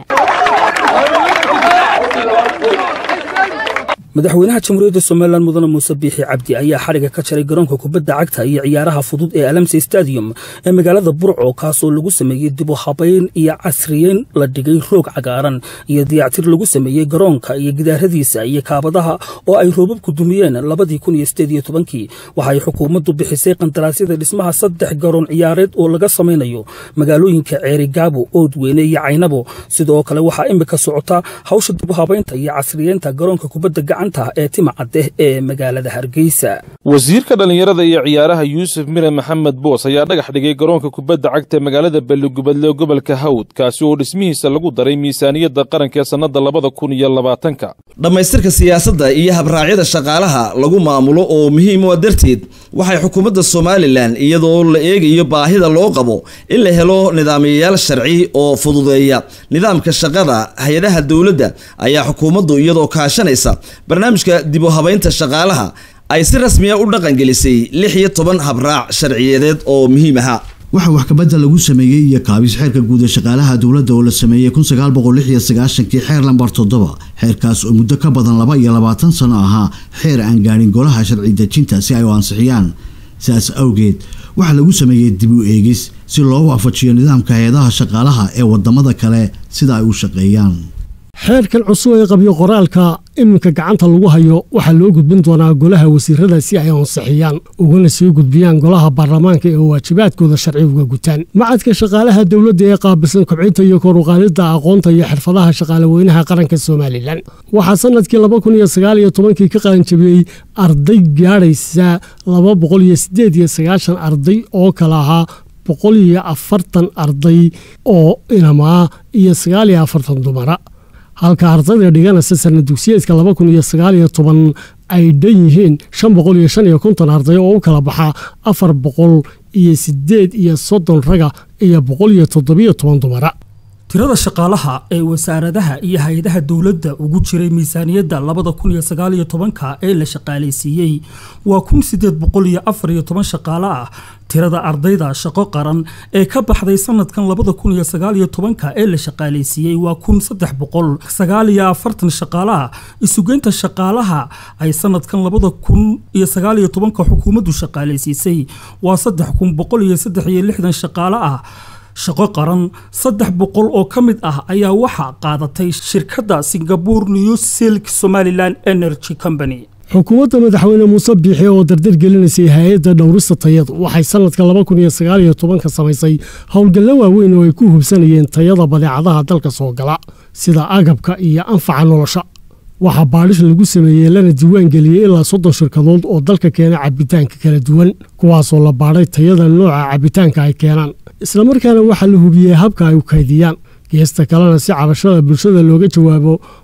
madaxweynaha jamhuuriyadda somalilan mudane muuse biixi cabdi ayaa xadhiga ka jaray garoonka kubadda cagta iyo ciyaaraha fudud ee alamse stadium ee magaalada burco kaasoo lagu sameeyey dib u habayn iyo casriyeyn la dhigay roog cagaaran iyo dayactir lagu sameeyey garoonka iyo gidaaradiisa iyo kaabadaha oo ay roobabku dumiyeen labadii kun iyo sideed iyo tobankii waxay xukuumaddu bixisay qandaraasyada dhismaha saddex garoon ciyaareed oo laga samaynayo magaalooyinka ceeri gaabo oodweyne iyo caynabo sidoo kale waxaa imika socota hawsha dib u habaynta iyo casriyeynta garoonka kubadda gacanta ee timacadeh ee magaalada hargeysa wasiirka dhallinyarada iyo ciyaaraha yuusuf mire maxamed boos ayaa dhagax dhigay garoonka kubadda cagta ee magaalada balligubadle gobolka hawd kaasi oo dhismihiisa lagu daray miisaaniyadda qaranka ee sannadda labada kun iyo labaatanka dhammaystirka siyaasadda iyo habraacyada shaqaalaha lagu maamulo oo muhiim u ah darteed waxay xukuumadda somalilan iyadoo la eegayo baahida loo qabo in la helo nidaamiyayaal sharci oo fududeeya nidaamka shaqada hay-adaha dowladda ayaa xukuumaddu iyadoo kaashanaysa barnaamijka dib u habaynta shaqaalaha ay si rasmiya u dhaqangelisay lix iyo toban habraac sharciyadeed oo muhiim ahaa waxaa wax kabadda lagu sameeyey iyo kaabis xeerka guud ee shaqaalaha dowladda oo la sameeyey kun sagaal boqol lix iyo sagaashankii xeer lambar toddoba xeerkaas oo muddo ka badan laba iyo labaatan sano ahaa xeer aan gaadhin golaha sharci dejinta si ay u ansixiyaan sidaas awgeed waxaa lagu sameeyey dib u eegis si loo waafajiyo nidaamka hay-adaha shaqaalaha ee wadamada kale sida ay u shaqeeyaan xeerkan cusub ee qabyo qoraalka iminka gacanta lagu hayo waxaa loo gudbin doonaa golaha wasiirada si ay ansixiyaan ugana sii gudbiyaan golaha baarlamaanka ee waajibaadkooda sharci uga gutaan macadka shaqaalaha dowladda ee qaabilsan kobcinta iyo koruqaadida aqoonta iyo xirfadaha shaqaalaweynaha qaranka somalilan waxaa sanadkii laba kun iyo sagaal iyo tobankii ka qalanjabiyey arday gaadhaysa laba boqol iyo sideed iyo sagaashan arday oo kala ahaa boqol iyo afartan arday oo inamaa iyo sagaal iyo afartan dumara halka ardayda dhiganaysa sana dugsiyeedka laba kun iyo sagaal iyo toban ay dhan yihiin shan boqol iyo shan iyo konton arday oo u kala baxa afar boqol iyo sideed iyo soddon raga iyo boqol iyo toddobiyo toban dumara tirada shaqaalaha ee wasaaradaha iyo hay-adaha dowladda ugu jiray miisaaniyadda labada kun iyo sagaal iyo tobanka ee la shaqaalaysiiyey waa kun sideed boqol iyo afar iyo toban shaqaale ah tirada ardayda shaqo qaran ee ka baxday sanadkan labada kun iyo sagaal iyo tobanka ee la shaqaalaysiiyey waa kun saddex boqol sagaal iyo afartan shaqaale ah isugeynta shaqaalaha ay sanadkan labada kun iyo sagaal iyo tobanka xukuumaddu shaqaalaysiisay waa saddex kun boqol iyo saddex iyo lixdan shaqaale ah shaqo qaran saddex boqol oo ka mid ah ayaa waxaa qaadatay shirkadda singapore new silk somaliland energy company xukuumadda madaxweyne muuse biixi oo dardar gelinaysay hay-adda dhowrista tayadu waxay sanadka laba kun iyo sagaal iyo tobanka samaysay howlgallo waaweyn oo ay ku hubsanayeen tayada badeecadaha dalka soo gala sida agabka iyo anfaca nolosha waxaa baadhis lagu sameeyey lana diiwaan geliyey ilaa soddon shirkadood oo dalka keena cabitaanka kala duwan kuwaasoo la baadhay tayada nooca cabitaanka ay keenaan islamarkaana waxaa la hubiyey habka ay u kaydiyaan geesta kalena si cabashada bulshada looga jawaabo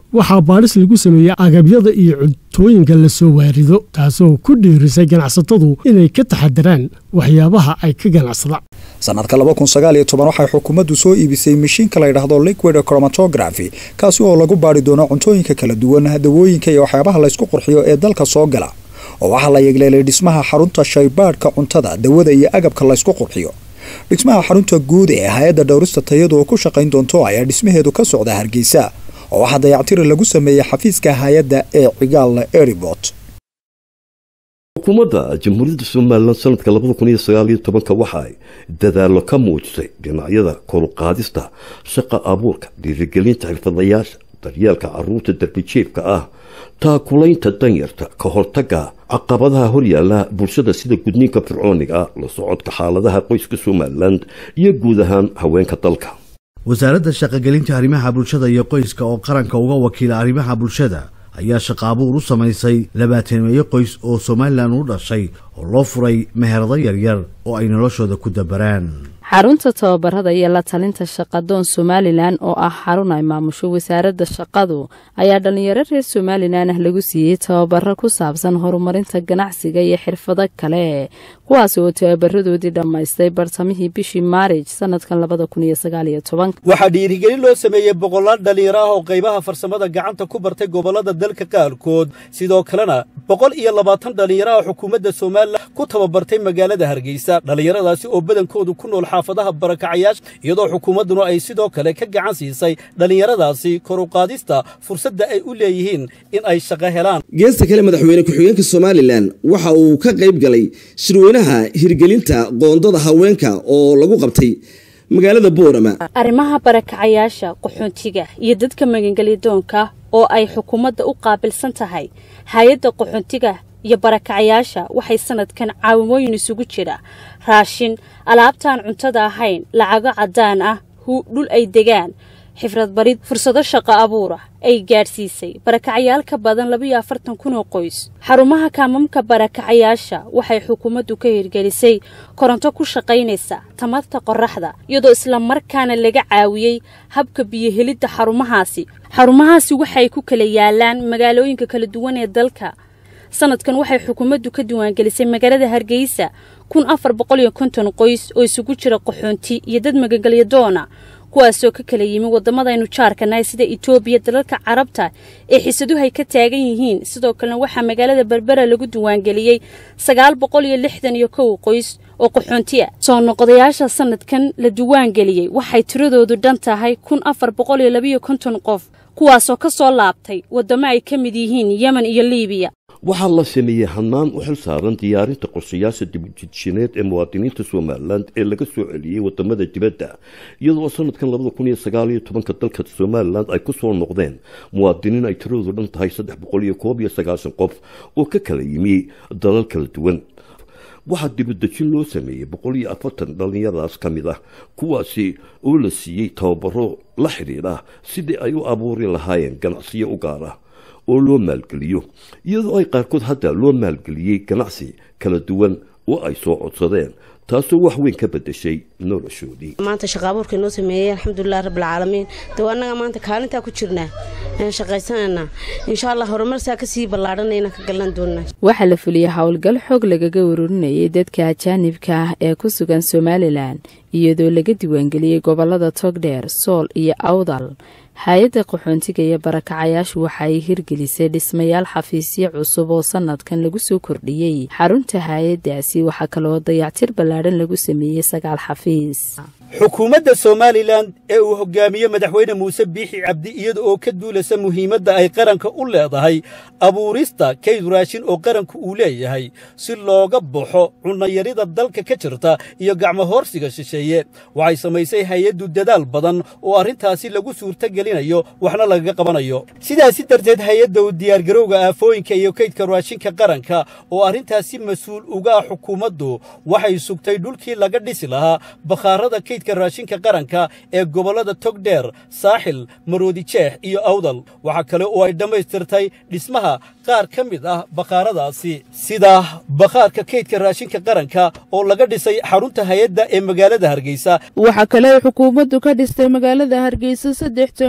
waxaa baadhis lagu sameeyey agabyada iyo cuntooyinka la soo waarido taasoo ku dhiirisay ganacsatadu inay ka taxadaraan waxyaabaha ay ka ganacsadaan sanadka waxay xukuumaddu soo iibisay mashiinka la ydhaahdo liquid chromatography kaasi oo lagu baadhi doono cuntooyinka kala duwan dawooyinka iyo waxyaabaha laysku qurxiyo ee dalka soo gala oo waxaa la yegleelay dhismaha xarunta shaybaadhka cuntada dawada iyo agabka laysku qurxiyo dhismaha xarunta guud ee hay-adda dhowrista tayadu oo ku shaqayn doonto ayaa dhismaheedu ka socda hargeysa oo waxaa dayactiri lagu sameeyey xafiiska hay-adda ee cigaal eribot xukuumadda jamhuuriyadda somalilan sanadka labada kun iyo sagaal iyo tobanka waxa ay dadaallo ka muujisay dhinacyada koruqaadista shaqa abuurka dhiirigelinta xirfadayaasha daryeelka caruurta darbijiefka ah taakulaynta danyarta ka hortaga caqabadaha horyaala bulshada sida gudniinka fircooniga la socodka xaaladaha qoyska somalilan iyo guud ahaan haweenka dalka wasaaradda shaqogelinta arrimaha bulshada iyo qoyska oo qaranka uga wakiila arrimaha bulshada ayaa shaqa abuur u samaysay labaataneeyo qoys oo somalilan u dhashay oo loo furay meherado yaryar oo ay noloshooda ku dabaraan xarunta tababarada iyo la talinta shaqadoon somalilan oo ah xarun ay maamusho wasaaradda shaqadu ayaa dhallinyaro reer somalilan ah lagu siiyey tababaro ku saabsan horumarinta ganacsiga iyo xirfado kale kuwaasi oo tababaradoodii dhammaystay bartamihii bishii maarij sanadkan labada kun iyo sagaal iyo tobanka waxaa dhiirigelin loo sameeyey boqolaal dhallinyaro ah oo qaybaha farsamada gacanta ku bartay gobollada dalka qaarkood sidoo kalena boqol iyo labaatan dhallinyaro ah xukuumadda somalilan ku tababartay magaalada hargeysa dhallinyaradaasi oo badankoodu ku nool xaafadaha barakacayaasha iyadoo xukuumadduna ay sidoo kale ka gacan siisay dhallinyaradaasi kor u qaadista fursadda ay u leeyihiin in ay shaqo helaan geesta kale madaxweyne ku-xigeenka somalilan waxa uu ka qayb galay shirweynaha hirgelinta qoondada haweenka oo lagu qabtay magaalada boorama arrimaha barakacayaasha qaxoontiga iyo dadka magangelyadoonka oo ay xukuumadda u qaabilsan tahay hay-adda qaxoontiga iyo barakacayaasha waxay sanadkan caawimooyin isugu jira raashin alaabtaan cuntada ahayn lacago caddaan ah dhul ay degaan xifrad barid fursado shaqo abuura ay gaadhsiisay barakacayaal ka badan labayo afartan kun oo qoys xarumaha kaamamka barakacayaasha waxay xukuumaddu ka hirgelisay koronto ku shaqaynaysa tamarta qorraxda iyadoo islamarkaana laga caawiyey habka biyohelidda xarumahaasi xarumahaasi waxay ku kala yaalaan magaalooyinka kala duwan ee dalka sanadkan waxay xukuumaddu ka diiwaangelisay magaalada hargeysa kun afar boqol iyo konton qoys oo isugu jira qaxoonti iyo dad magangelyadoona kuwaasoo ka kala yimi waddamadaynu jaarkanahay sida etoobiya dalalka carabta ee xisaduhay ka taagan yihiin sidoo kalena waxaa magaalada berbera lagu diiwaangeliyey sagaal boqol iyo lixdan iyo kow qoys oo qaxoonti ah soo noqodayaasha sanadkan la diiwaangeliyey waxay tiradoodu dhan tahay kun afar boqol iyo labayo konton qof kuwaasoo ka soo laabtay waddamo ay ka mid yihiin yemen iyo liibiya waxaa la sameeyey hannaan u xil saaran diyaarinta qorshayaasha dibujidjineed ee muwaadiniinta somalilan ee laga soo celiyey wadamada dibadda iyadoo sanadkan labada kun iyo sagaal iyo tobanka dalka somalilan ay ku soo noqdeen muwaadiniin ay tiradoodu dhan tahay saddex boqol iyo koob iyo sagaashan qof oo ka kala yimi dalal kala duwan waxaa dibadejin loo sameeyey boqol iyo afartan dhallinyaradaas ka mid ah kuwaasi oo la siiyey tababaro la xidhiidha sidii ay u abuuri lahaayeen ganacsiyo u gaar ah oo loo maalgeliyo iyadoo ay qaarkood hadda loo maalgeliyey ganacsi kala duwan oo ay soo codsadeen taasoo wax weyn ka bedeshay noloshoodii maanta shaqa abuurka inoo sameeyey alxamdulilah rabbilcaalamiin dee annaga maanta kaalintaa ku jirnaa shaqaysananaa insha allah horumarsaa kasii ballaadhanayna ka galan doonaa waxaa la fuliyey howlgal xoog lagaga warurinayay dadka ajaanibka ah ee ku sugan somalilan iyadoo laga diiwaangeliyey gobolada togdheer sool iyo awdal hay-adda qaxoontiga iyo barakacayaashu waxa ay hirgelisay dhismayaal xafiisyo cusub oo sanadkan lagu soo kordhiyey xarunta hay-addaasi waxaa kaloo dayactir ballaadhan lagu sameeyey sagaal xafiis xukuumadda somalilan ee uu hoggaamiye madaxweyne muuse biixi cabdi iyada oo ka duulasa muhiimadda ay qaranka u leedahay abuurista kayd raashin oo qaranku uu leeyahay si looga baxo cunnayarida dalka ka jirta iyo gacmohoorsiga shisheeye waxay samaysay hay-addu dadaal badan oo arrintaasi lagu suurtagelinayo waxna lagaga qabanayo sidaasi darteed hay-adda u diyaargarowga aafooyinka iyo kaydka raashinka qaranka oo arrintaasi mas-uul uga ah xukuumaddu waxay sugtay dhulkii laga dhisi lahaa bakhaarada kaydka raashinka qaranka ee gobollada togdheer saaxil maroodi jeex iyo awdal waxaa kale oo ay dhammaystirtay dhismaha qaar ka mid ah bakhaaradaasi sida bakhaarka kaydka raashinka qaranka oo laga dhisay xarunta hay-adda ee magaalada hargeysa waxaa kale ay xukuumaddu ka dhistay magaalada hargeysa saddex toon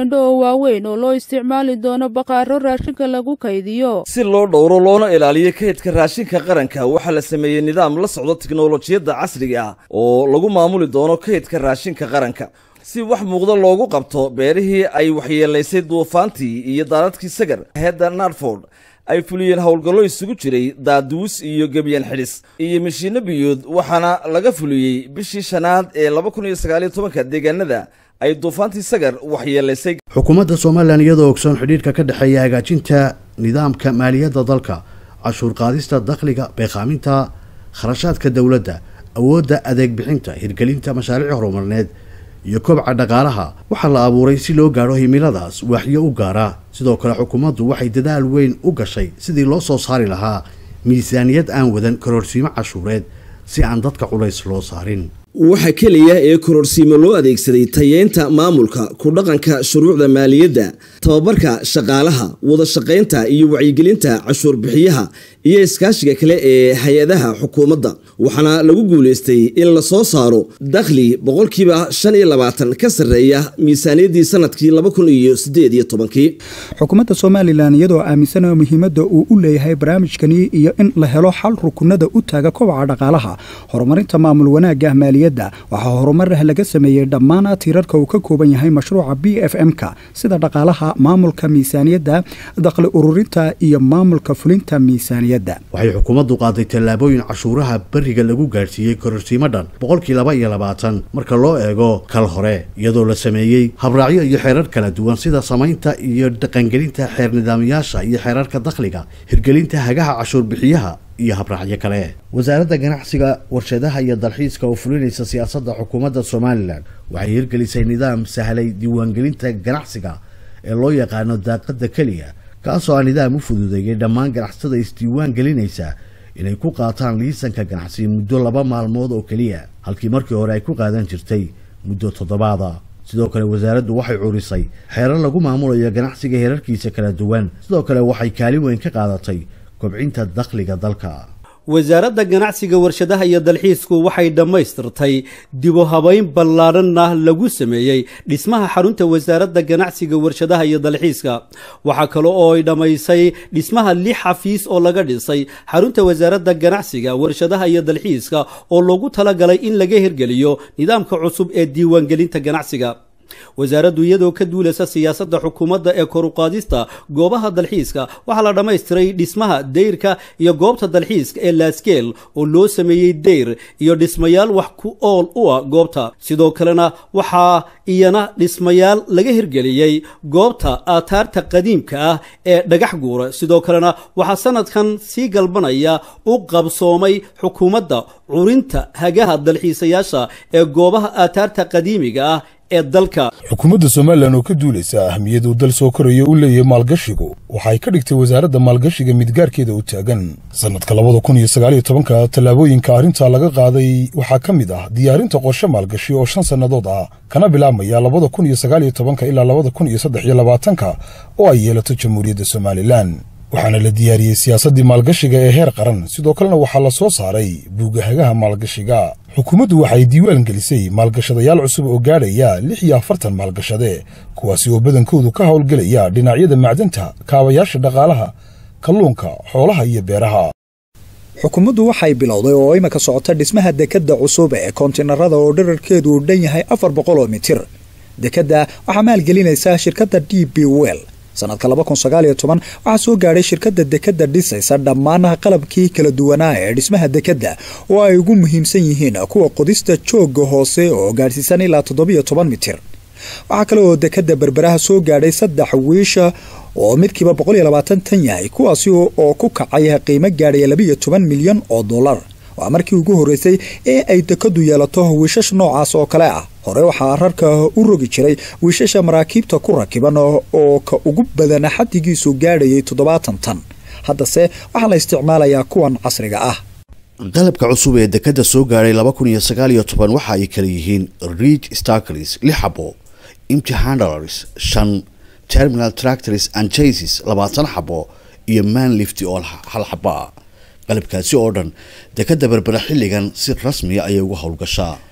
teendho oo waaweyn oo loo isticmaali doono baqaaro raashinka lagu kaydiyo si loo dhowro loona ilaaliyo kaydka raashinka qaranka waxaa la sameeyey nidaam la socdo tiknolojiyadda casriga ah oo lagu maamuli doono kaydka raashinka qaranka si wax muuqda loogu qabto beerihii ay waxyeelaysay duufaantii iyo daadadkii sagar hedda narford ay fuliyeen howlgallo isugu jiray daaduus iyo gebyan xidhis iyo mishiinno biyood waxaana laga fuliyey bishii shanaad ee laba kun iyo sagaaliyo tobanka deegaanada ay duufaantii sagar waxyeelaysay xukuumadda somalilan iyadoo ogsoon xidhiidhka ka dhexeeya hagaajinta nidaamka maaliyadda dalka cashuur qaadista dakhliga beeqaaminta kharashaadka dowladda awoodda adeeg bixinta hirgelinta mashaariic horumarineed iyo kobca dhaqaalaha waxaa la abuuray si loo gaadho himiladaas waaxyo u gaara sidoo kale xukuumaddu waxay dadaal weyn u gashay sidii loo soo saari lahaa miisaaniyad aan wadan karoorsiimo cashuureed si aan dadka culays loo saarin waxa keliya ee kororsiimo loo adeegsaday tayeynta maamulka ku dhaqanka shuruucda maaliyadda tababarka shaqaalaha wada shaqaynta iyo wacyigelinta cashuur bixiyaha iyo iskaashiga kale ee hay-adaha xukuumadda waxaana lagu guulaystay in la soo saaro dakhli boqolkiiba shan iyo labaatan ka sarreeya miisaaniyaddii sanadkii laba kun iyo sideed iyo tobankii xukuumadda somalilan iyadoo aaminsanao muhiimadda uu u leeyahay barnaamijkani iyo in la helo xal rukunada u taaga kobaca dhaqaalaha horumarinta maamul wanaagga maaliyadda waxaa horumar laga sameeyey dhammaan tiirarka uu ka kooban yahay mashruuca b f m-ka sida dhaqaalaha maamulka miisaaniyadda dakhli ururinta iyo maamulka fulinta miisaaniyadda waxay xukuumaddu qaaday tallaabooyin cashuuraha beriga lagu gaadhsiiyey kororsiimo dhan boqolkii laba iyo labaatan marka loo eego kal hore iyadoo la sameeyey habraacyo iyo xeerar kala duwan sida samaynta iyo dhaqangelinta xeer nidaamyaasha iyo xeerarka dakhliga hirgelinta hagaha cashuur bixiyaha iyo habraacyo kale wasaaradda ganacsiga warshadaha iyo dalxiiska oo fulinaysa siyaasadda xukuumadda somalilan waxay hirgelisay nidaam sahlay diiwaangelinta ganacsiga ee loo yaqaano daaqadda keliya kaasoo ah nidaam u fududeeyay dhammaan ganacsatada isdiiwaan gelinaysa inay ku qaataan liisanka ganacsi muddo laba maalmood oo keliya halkii markii hore ay ku qaadan jirtay muddo toddobaada sidoo kale wasaaraddu waxay curisay xeerar lagu maamulayo ganacsiga heerarkiisa kala duwan sidoo kale waxay kaalin weyn ka qaadatay kobcinta dakhliga dalka wasaaradda ganacsiga warshadaha iyo dalxiisku waxay dhammaystirtay dibu habayn ballaadhanna lagu sameeyey dhismaha xarunta wasaaradda ganacsiga warshadaha iyo dalxiiska waxaa kale oo ay dhammaysay dhismaha lix xafiis oo laga dhisay xarunta wasaaradda ganacsiga warshadaha iyo dalxiiska oo loogu talagalay in laga hirgeliyo nidaamka cusub ee diiwaangelinta ganacsiga wasaaraddu iyadoo ka duulaysa siyaasadda xukuumadda ee koruqaadista goobaha dalxiiska waxaa la dhammaystiray dhismaha dayrka iyo goobta dalxiiska ee laaskeel oo loo sameeyey dayr iyo dhismayaal wax ku ool u ah goobta sidoo kalena waxaa iyana dhismayaal laga hirgeliyey goobta aataarta qadiimka ah ee dhagax guura sidoo kalena waxaa sanadkan sii galbanaya u qabsoomay xukuumadda curinta hagaha dalxiisayaasha ee goobaha aataarta qadiimiga ah ee dalka xukuumadda somalilan oo ka duulaysa ahmiyaduu dal soo koraya u leeyahay maalgashigu waxay ka dhigtay wasaaradda maalgashiga midgaarkeeda u taagan sannadka labada kun iyo sagaaliyo tobanka tallaabooyinka arrintaa laga qaaday waxaa ka mid ah diyaarinta qorshe maalgashi oo shan sannadood ah kana bilaabmaya labada kun iyo sagaaliyo tobanka ilaa labada kun iyo saddex iyo labaatanka oo ay yeelato jamhuuriyadda somalilan waxaana la diyaariyey siyaasaddii maalgashiga ee heer qaran sidoo kalena waxaa la soo saaray buugahagaha maalgashiga xukuumaddu waxay diiwaan gelisay maalgashadayaal cusub oo gaadhaya lix iyo afartan maalgashade kuwaasi oo badankoodu ka howlgelaya dhinacyada macdanta kaabayaasha dhaqaalaha kalluunka xoolaha iyo beeraha xukuumaddu waxay bilowday oo imika socota dhismaha dekedda cusub ee kontinarada oo dherarkeedu uu dhan yahay afar boqol oo mitir dekedda waxaa maalgelinaysa shirkadda d b well sanadka laba kun sagaaliyo toban waxaa soo gaadhay shirkadda dekedda dhisaysa dhammaan qalabkii kala duwanaa ee dhismaha dekedda oo ay ugu muhiimsan yihiin kuwa qodista joogga hoose oo gaadhsiisan ilaa toddobiyo toban mitir waxaa kale oo dekedda berberaha soo gaadhay saddex wiisha oo midkiiba boqol iyo labaatan tan yahay kuwaasi oo ku kacay qiimo gaadhaya labiiyo toban milyan oo dollar waa markii ugu horreysay ee ay dekadu yeelato wiishash noocaas oo kale ah hore waxaa rarka u rogi jiray wiishasha maraakiibta ku rakiban oo ka ugu badan xaddigiisu gaadhayay toddobaatan tan haddase waxaa la isticmaalayaa kuwan casriga ah qalabka cusub ee dekadda soo gaadhay laba kun iyo sagaal iyo toban waxa ay kala yihiin reach starklis lix xabo imti handlers shan terminal tractors and chases labaatan xabo iyo manlift oo hal xabo ah qalabkaasi oo dhan dekadda berbera xilligan si rasmiya ayay uga howlgashaa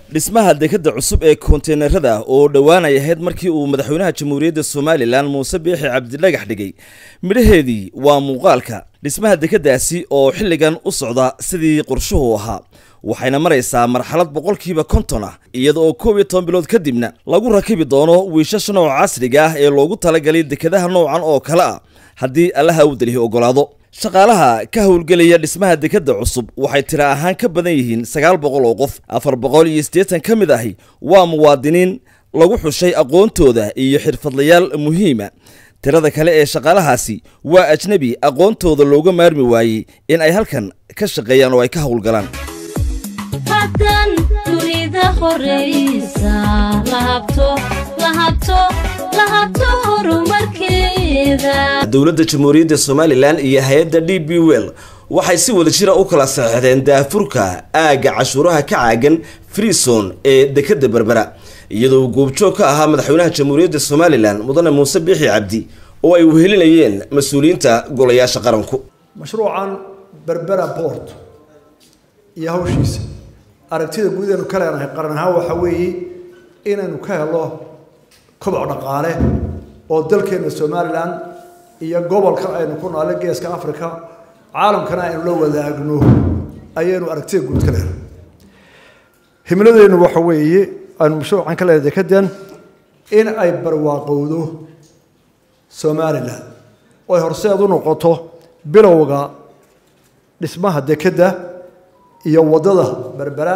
dhismaha dekadda cusub ee konteynerada oo dhowaanay ahayd markii uu madaxweynaha jamhuuriyadda somalilan muuse biixi cabdidhagax dhigay midhaheedii waa muuqaalka dhismaha dekaddaasi oo xilligan u socda sidii qorshuhu ahaa waxayna maraysaa marxalad boqolkiiba konton ah iyada oo koob iyo toban bilood kadibna lagu rakibi doono wiishasha nooca casriga ah ee loogu talagalay dekadaha noocan oo kale ah haddii allaha u dalihi ogolaado shaqaalaha ka howlgelaya dhismaha dekadda cusub waxay tira ahaan ka badan yihiin sagaal boqol oo qof afar boqol iyo siddeetan ka mid ahi waa muwaadiniin lagu xushay aqoontooda iyo xirfadlayaal muhiima tirada kale ee shaqaalahaasi waa ajnebi aqoontooda looga maarmi waayey in ay halkan ka shaqeeyaan oo ay ka howlgalaan hadan dunida horeysa lahabto lahabto lahabto horumarkeeda dowladda jamhuuriyadda somalilan iyo hay-adda d b well waxay si wada jira u kala saxeexdeen daafurka aagga cashuuraha ka caagan freeson ee dekadda berbera iyadoo goobjoog ka ahaa madaxweynaha jamhuuriyadda somalilan mudane muuse biixi cabdi oo ay wehelinayeen mas-uuliyiinta golayaasha qaranku mashruucan berbera port iyo hawshiisa aragtida guud aynu ka leenahay qaran ahaan waxaa weeye inaynu ka helo koboc dhaqaale oo dalkeena somalilan iyo gobolkan aynu ku noole geeska africa caalamkana aynu la wadaagno ayaynu aragtida guud ka leenahay himladeennu waxa weeye aynu mashruucan ka leenahay dekadan in ay barwaaqowdo somalilan oo ay horseed u noqoto bilowga dhismaha dekadda iyo waddada berbera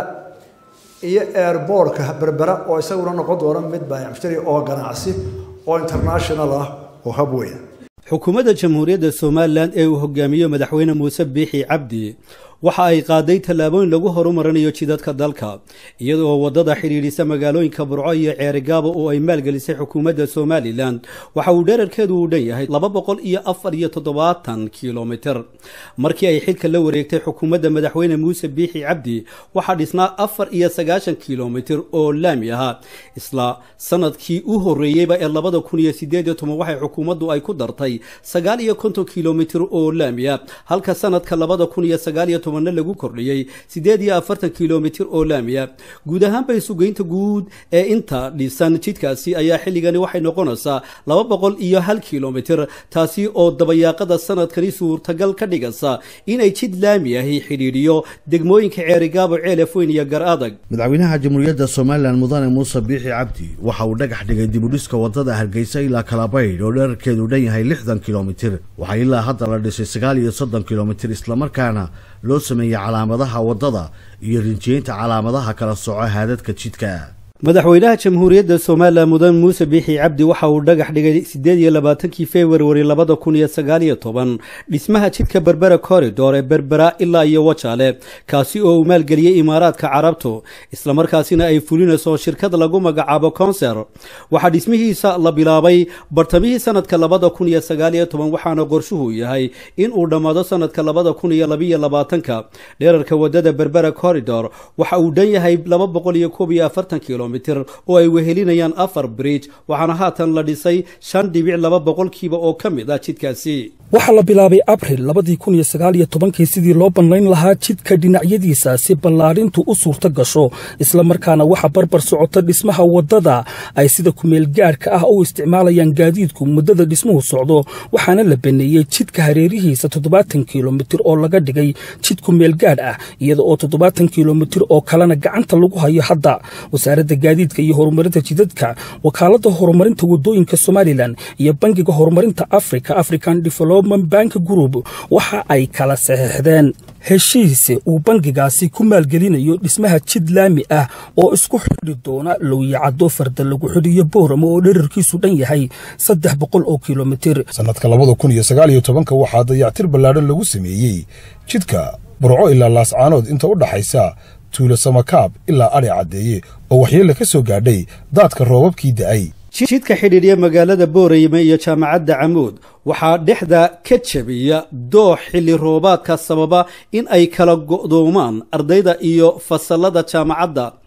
iyo airboortka berbera oo isaguna noqon doona mid baayacmushtari oo ganacsi oo international ah oo hab weyn xukuumadda jamhuuriyadda somalilan ee uu hogaamiyo madaxweyne muuse biixi cabdi waxa ay qaaday tallaabooyin lagu horumarinayo jidadka dalka iyadoo waddada xidhiidhisa magaalooyinka burco iyo ceerigaaba oo ay maalgelisay xukuumadda somalilan waxa uu dherarkeedu uu dhan yahay laba boqol iyo afar iyo toddobaatan kilomitir markii ay xilka la wareegtay xukuumadda madaxweyne muuse biixi cabdi waxaa dhisnaa afar iyo sagaashan kilomitir oo laami ahaa isla sanadkii u horreeyeyba ee labada kun iyo sideed iyo toban waxay xukuumaddu ay ku dartay sagaal iyo konton kilomitir oo laami ah halka sanadka labada kun iyo sagaal iyo tobanna lagu kordhiyey siddeed iyo afartan kilomitir oo laamiya guud ahaanba isugeynta guud ee inta dhisan jidkaasi ayaa xilligani waxay noqonaysaa laba boqol iyo hal kilomitir taasi oo dabayaaqada sanadkani suurtagal ka dhigaysa inay jid laami ahi xidhiidhiyo degmooyinka ceerigaabo ceelafweyn iyo gar adag madaxweynaha jamhuuriyadda somalilan mudane muuse biixi cabdi waxa uu dhagax dhigay dibudhiska wadada hargeysa ilaa kalabaydh oo dherarkeedu dhan yahay lixdan kilomitir waxaa ilaa hadda la dhisay sagaal iyo soddon kilomitir islamarkaana loo sameeyey calaamadaha waddada iyo rinjiyeynta calaamadaha kala soco haadadka jidka madaxweynaha jamhuuriyadda somalilan mudan muuse biixi cabdi waxa uu dhagax dhigay siddeed iyo labaatankii februari labada kun iyo sagaal iyo toban dhismaha jidka berbera corridor ee berbera ilaa iyo wajaale kaasi oo uu maalgeliyey imaaraadka carabtu islamarkaasina ay fulinayso shirkad lagu magacaabo conser waxaa dhismihiisa la bilaabay bartamihii sanadka labada kun iyo sagaal iyo toban waxaana qorshuhu yahay in uu dhammaado sanadka labada kun iyo labiyo labaatanka dherarka wadada berbera corridor waxa uu dhan yahay laba boqol iyo koob iyo afartan kilomitir oo ay wehelinayaan afar bridge waxaana haatan la dhisay shan dhibic laba boqolkiiba oo ka mid ah jidkaasi waxaa la bilaabay abril labadii kun iyo sagaal iyo tobankii sidii loo bannayn lahaa jidka dhinacyadiisa si ballaadhintu u suurto gasho islamarkaana waxaa barbar socota dhismaha waddada ay sida kumeel gaadhka ah u isticmaalayaan gaadiidku muddada dhismuhu socdo waxaana la baneeyey jidka hareerihiisa toddobaatan kilomitir oo laga dhigay jid kumeel gaadh ah iyada oo toddobaatan kilomitir oo kalena gacanta lagu hayo hadda wasaaradda gaadiidka iyo horumarinta jidadka wakaaladda horumarinta waddooyinka somalilan iyo bangiga horumarinta africa african development bank group waxa ay kala saxeixdeen heshiis uu bangigaasi ku maalgelinayo dhismaha jid laami ah oo isku xidhi doona lowyacado farda lagu xidhiyo booramo oo dherarkiisu dhan yahay saddex boqol oo kilomitir sanadka labada kun iyo sagaal iyo tobanka waxaa dayactir ballaadhan lagu sameeyey jidka burco ilaa laascaanood inta u dhaxaysa tuulo samakaab ilaa adhi caddeeye oo waxyeella ka soo gaadhay daadka roobabkii da'ay jidka xidhiidhya magaalada boorayme iyo jaamacadda camuud waxaa dhexda ka jabiya doox xilli roobaadka sababa in ay kala go'doomaan ardayda iyo fasallada jaamacadda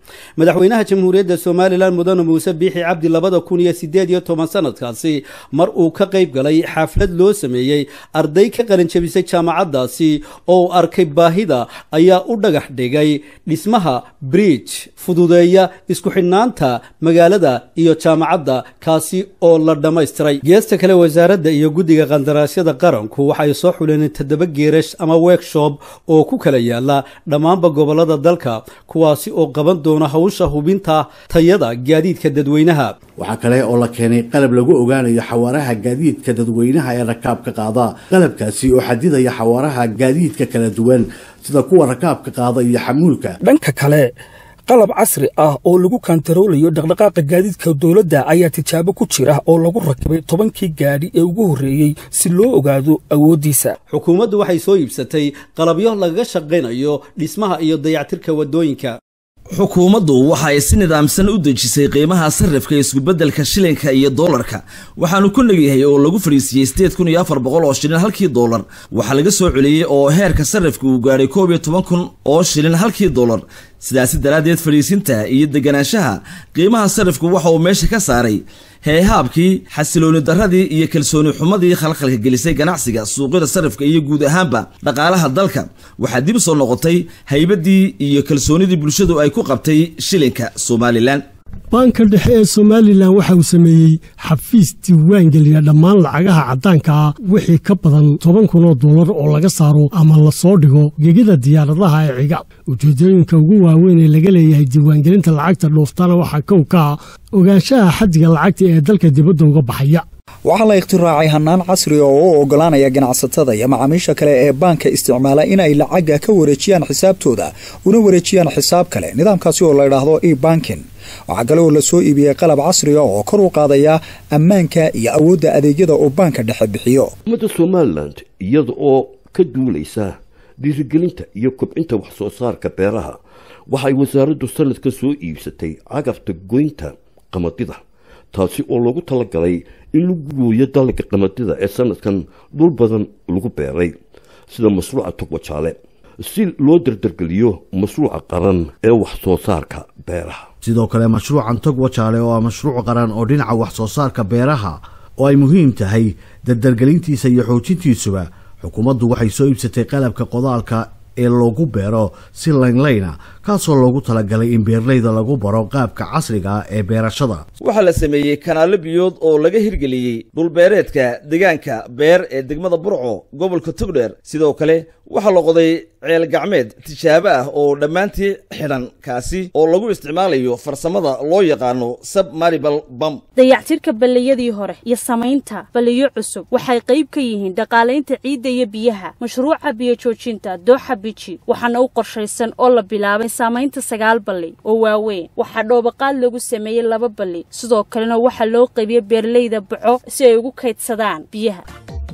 madaxweynaha jamhuuriyadda somalilan mudane muuse biixi cabdi labada kun iyo sideed iyo toban sanadkaasi mar uu ka qayb galay xaflad loo sameeyey arday ka qalinjabisay jaamacaddaasi oo uu arkay baahida ayaa u dhagax dhigay dhismaha bridge fududeeya isku xidhnaanta magaalada iyo jaamacadda kaasi oo la dhammaystiray geesta kale wasaaradda iyo guddiga qandaraasyada qaranku waxay soo xuleen toddoba geerash ama workshop oo ku kala yaala dhammaanba gobollada dalka kuwaasi oo qaban doona hawsha hubinta tayada gaadiidka dadweynaha waxaa kale oo la keenay qalab lagu ogaanayo xawaaraha gaadiidka dadweynaha ee rakaabka qaada qalabkaasi oo xadidaya xawaaraha gaadiidka kala duwan sida kuwa rakaabka qaada iyo xamuulka dhanka kale qalab casri ah oo lagu kantaroolayo dhaqdhaqaaqa gaadiidka dowladda ayaa tijaabo ku jira oo lagu rakibay tobankii gaadhi ee ugu horreeyey si loo ogaado awooddiisa xukuumaddu waxay soo iibsatay qalabyo lagaga shaqaynayo dhismaha iyo dayactirka waddooyinka xukuumaddu waxa ay si nidaamsan u dejisay qiimaha sarrifka isku-beddelka shilinka iyo doolarka waxaanu ku negyahay oo lagu fadhiisiiyey sideed kun iyo afar boqol oo shilin halkii doolar waxaa laga soo celiyey oo heerka sarrifka uu gaadhay koob iyo toban kun oo shilin halkii doolar sidaasi daraaddeed fadhiisinta iyo deganaanshaha qiimaha sarrifku waxa uu meesha ka saaray heehaabkii xasilooni darradii iyo kalsooni xumadii khalkhalka gelisay ganacsiga suuqyada sarrifka iyo guud ahaanba dhaqaalaha dalka waxaa dib soo noqotay haybaddii iyo kalsoonidii bulshadu ay ku qabtay shilinka somalilan baanka dhexe ee somalilan waxa uu sameeyey xafiis diiwaangeliya dhammaan lacagaha caddaanka ah wixii ka badan toban kun oo dollar oo laga saaro ama la soo dhigo gegida diyaaradaha ee ciga ujeedooyinka ugu waaweyn ee laga leeyahay diiwaangelinta lacagta dhooftana waxaa kow ka ah ogaanshaha xaddiga lacagta ee dalka dibadda uga baxaya waxaa la ikhtiraacay hannaan casri oo u oggolaanaya ganacsatada iyo macaamiisha kale ee baanka isticmaala inay lacagga ka wareejiyaan xisaabtooda una wareejiyaan xisaab kale nidaamkaasi oo la idhaahdo e bankin waxaa kale oo la soo iibiyey qalab casriga oo kor u qaadaya ammaanka iyo awoodda adeegyada uu baanka dhexe bixiyo ummadda somalilan iyada oo ka duulaysa dhiirigelinta iyo kobcinta wax soo saarka beeraha waxay wasaaraddu sanadka soo iibsatay cagafta goynta qamadida taasi oo loogu talagalay in lagu gooyo dalagga qamadida ee sanadkan dhul badan lagu beeray sida mashruuca togwajaale si loo dardargeliyo mashruuca qaran ee wax soo saarka beeraha sidoo kale mashruucan tog wajaale oo ah mashruuc qaran oo dhinaca wax soo saarka beeraha oo ay muhiim tahay dardargelintiisa iyo xoojintiisuba xukuumaddu waxay soo iibsatay qalabka qodaalka ee loogu beero si laynlayna kaasoo loogu talagalay in beerleyda lagu baro qaabka casriga ah ee beerashada waxaa la sameeyey kanaalo biyood oo laga hirgeliyey dhulbeereedka deegaanka beer ee degmada burco gobolka togdheer sidoo kale waxaa la qoday ceel gacmeed tijaabo ah oo dhammaantii xidhan kaasi oo lagu isticmaalayo farsamada loo yaqaano submaribal bam dayactirka balliyadii hore iyo samaynta balliyo cusub waxay qayb ka yihiin dhaqaalaynta ciidda iyo biyaha mashruuca biyo joojinta dooxa biji waxaana u qorshaysan oo la bilaabay saamaynta sagaal balli oo waaweyn waxaa dhoobaqaad lagu sameeyey laba balli sidoo kalena waxaa loo qaybiyey beerleyda baco si ay ugu kaydsadaan biyaha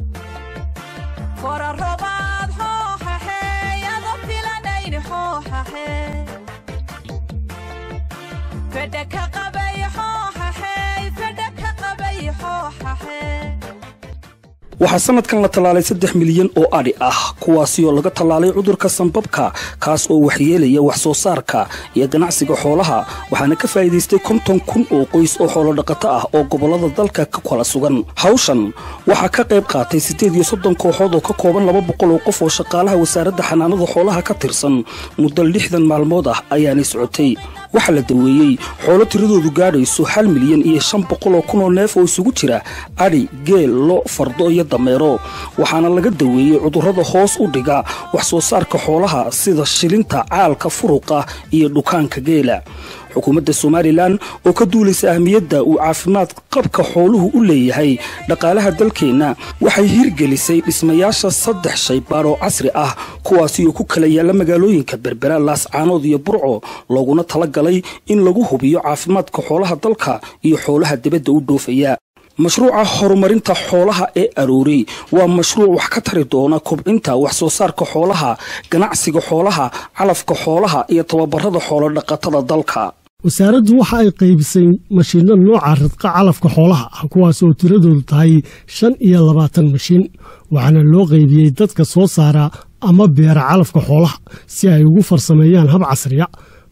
waxaa sanadkan la tallaalay saddex milyan oo adhi ah kuwaasi oo laga tallaalay cudurka sanbabka kaas oo waxyeelaya wax soo saarka iyo ganacsiga xoolaha waxaana ka faa'iidaystay konton kun oo qoys oo xoolodhaqato ah oo gobollada dalka ka kala sugan hawshan waxaa ka qayb qaatay siddeed iyo soddon kooxood oo ka kooban laba boqol oo qof oo shaqaalaha wasaaradda xanaanada xoolaha ka tirsan muddo lixdan maalmood ah ayaanay socotay waxaa la daweeyey xoolo tiradoodu gaadhayso hal milyan iyo shan boqol oo kun oo neef oo isugu jira adhi geel lo fardo iyo dameero waxaana laga daweeyey cudurrada hoos u dhiga wax soo saarka xoolaha sida shilinta caalka furuqa iyo dhukaanka geela xukuumadda somalilan oo ka duulaysa ahmiyadda uu caafimaad qabka xooluhu u leeyahay dhaqaalaha dalkeenna waxay hirgelisay dhismayaasha saddex shaybaar oo casri ah kuwaasi oo ku kala yaalla magaalooyinka berbera laascaanood iyo burco looguna tala galay in lagu hubiyo caafimaadka xoolaha dalka iyo xoolaha dibadda u dhoofaya mashruuca horumarinta xoolaha ee aroorey waa mashruuc wax ka tari doona kobcinta wax soo saarka xoolaha ganacsiga xoolaha calafka xoolaha iyo tababarada xoolodhaqatada dalka wasaaraddu waxa ay qaybisay mashiinno nooca ridqa calafka xoolaha ah kuwaas oo tiradoodu tahay shan iyo labaatan mashiin waxaana loo qaybiyey dadka soo saara ama beera calafka xoolaha si ay ugu farsameeyaan hab casriya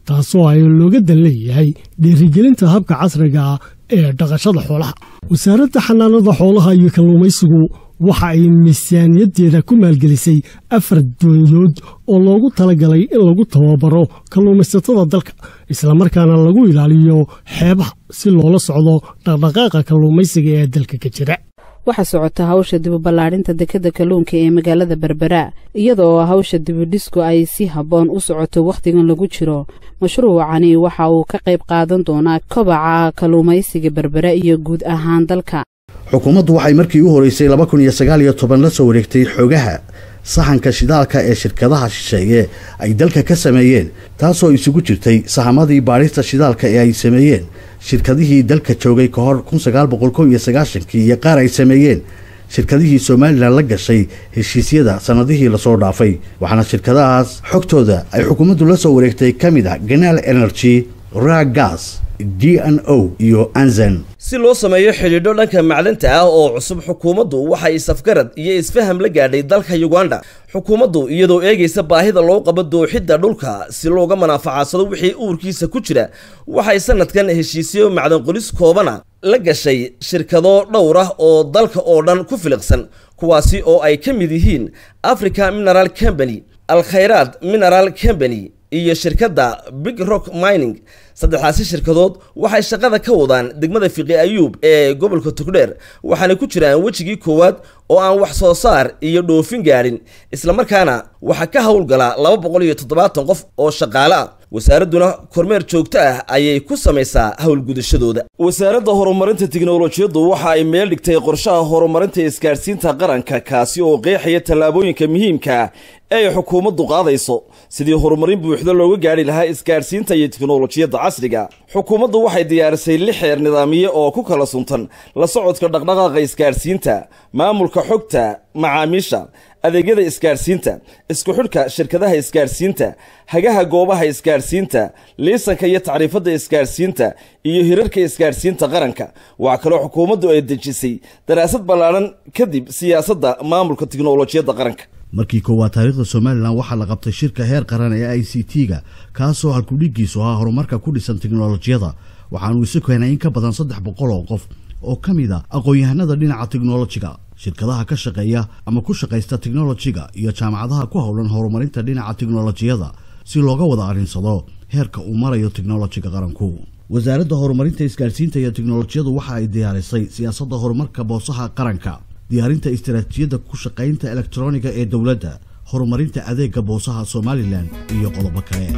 taasoo ay looga dan leeyahay dhiirigelinta habka casriga ah ee dhaqashada xoolaha wasaaradda xanaanada xoolaha iyo kalluumaysigu waxa ay miisaaniyaddeeda ku maalgelisay afar doonyood oo loogu talagalay in lagu tababaro kalluumaysatada dalka islamarkaana lagu ilaaliyo xeebaha si loola socdo dhaqdhaqaaqa kalluumaysiga ee dalka ka jira waxaa socota hawsha dibuballaadhinta dekadda kalluunka ee magaalada berbera iyadoo hawsha dibudhisku ay si habboon u socoto wakhtigan lagu jiro mashruucani waxa uu ka qayb qaadan doonaa kobaca kalluumaysiga berbera iyo guud ahaan dalka xukuumaddu waxay markii u horeysay laba kun iyo sagaal iyo toban la soo wareegtay xogaha sahanka shidaalka ee shirkadaha shisheeye ay dalka ka sameeyeen taasoo isugu jirtay sahamadii baadhista shidaalka ee ay sameeyeen shirkadihii dalka joogay ka hor kun sagaal boqol kow iyo sagaashankii iyo qaar ay sameeyeen shirkadihii somalilan la gashay heshiisyada sannadihii lasoo dhaafay waxaana shirkadahaas xogtooda ay xukuumaddu la soo wareegtay ka mid ah ganaal energy ragas d n o iyo anzen si loo sameeyo xidhiidho dhanka macdanta ah oo cusub xukuumaddu waxay isafgarad iyo isfaham la gaadhay dalka yuganda xukuumaddu iyadoo eegaysa baahida loo qabo dooxidda dhulka si looga manaafacadsado wixii uurkiisa ku jira waxay sanadkan heshiisyo macdan qolis koobana la gashay shirkado dhowr ah oo dalka oo dhan ku filiqsan kuwaasi oo ay ka mid yihiin africa mineral company alkhayraad mineral company iyo shirkadda big rock mining saddexdaasi shirkadood waxay shaqada ka wadaan degmada fiqi ayuub ee gobolka togdheer waxaana ku jiraan wejigii koowaad oo aan wax soo saar iyo dhoofin gaadhin islamarkaana waxaa ka howlgala laba boqol iyo toddobaatan qof oo shaqaale ah wasaaradduna kormeer joogto ah ayay ku samaysaa howlgudashadooda wasaaradda horumarinta tiknolojiyaddu waxa ay meel dhigtay qorshaha horumarinta isgaadhsiinta qaranka kaasi oo qeexaya tallaabooyinka muhiimka ee ay xukuumaddu qaadayso sidii horumarin buuxda looga gaadhi lahaa isgaadhsiinta iyo tiknolojiyadda casriga xukuumaddu waxay diyaarisay lix xeer nidaamiye oo ku kala suntan la socodka dhaqdhaqaaqa isgaadhsiinta maamulka xogta macaamiisha adeegyada isgaadhsiinta isku xidhka shirkadaha isgaadhsiinta hagaha goobaha isgaadhsiinta liisanka iyo tacriifadda isgaadhsiinta iyo hirarka isgaadhsiinta qaranka waxaa kaloo xukuumaddu ay dejisay daraasad ballaadhan kadib siyaasadda maamulka tiknolojiyadda qaranka markii koowaad taariikhda somalilan waxaa la qabtay shirka heer qaran ee i c t-ga kaasoo halkudhigiisu ahaa horumarka ku dhisan tiknolojiyada waxaanuu isu keenay in ka badan saddex boqol oo qof oo ka mid a aqoon-yahanada dhinaca tiknolojiga shirkadaha ka shaqeeya ama ku shaqaysta tiknolojiga iyo jaamacadaha ku howlan horumarinta dhinaca tiknolojiyada si looga wada arrinsado heerka uu marayo tiknolojiga qaranku wasaaradda horumarinta isgaadhsiinta iyo tiknolojiyadu waxa ay diyaarisay siyaasadda horumarka boosaha qaranka diyaarinta istaraatiijiyadda ku shaqaynta elektroniga ee dowladda horumarinta adeega boosaha somalilan iyo qodobo kale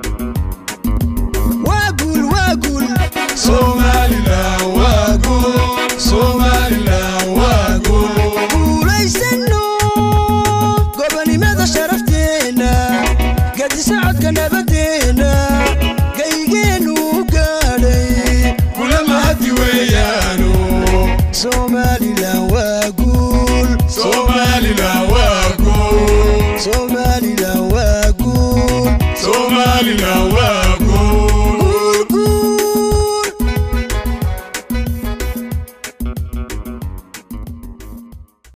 gobonimada sharafteena gadisocodka nabadeena gaygeennu gaadhay kula mahadi weeyaano somalilan waa guul somalilan waa guul somalilan waa guul somalilan waa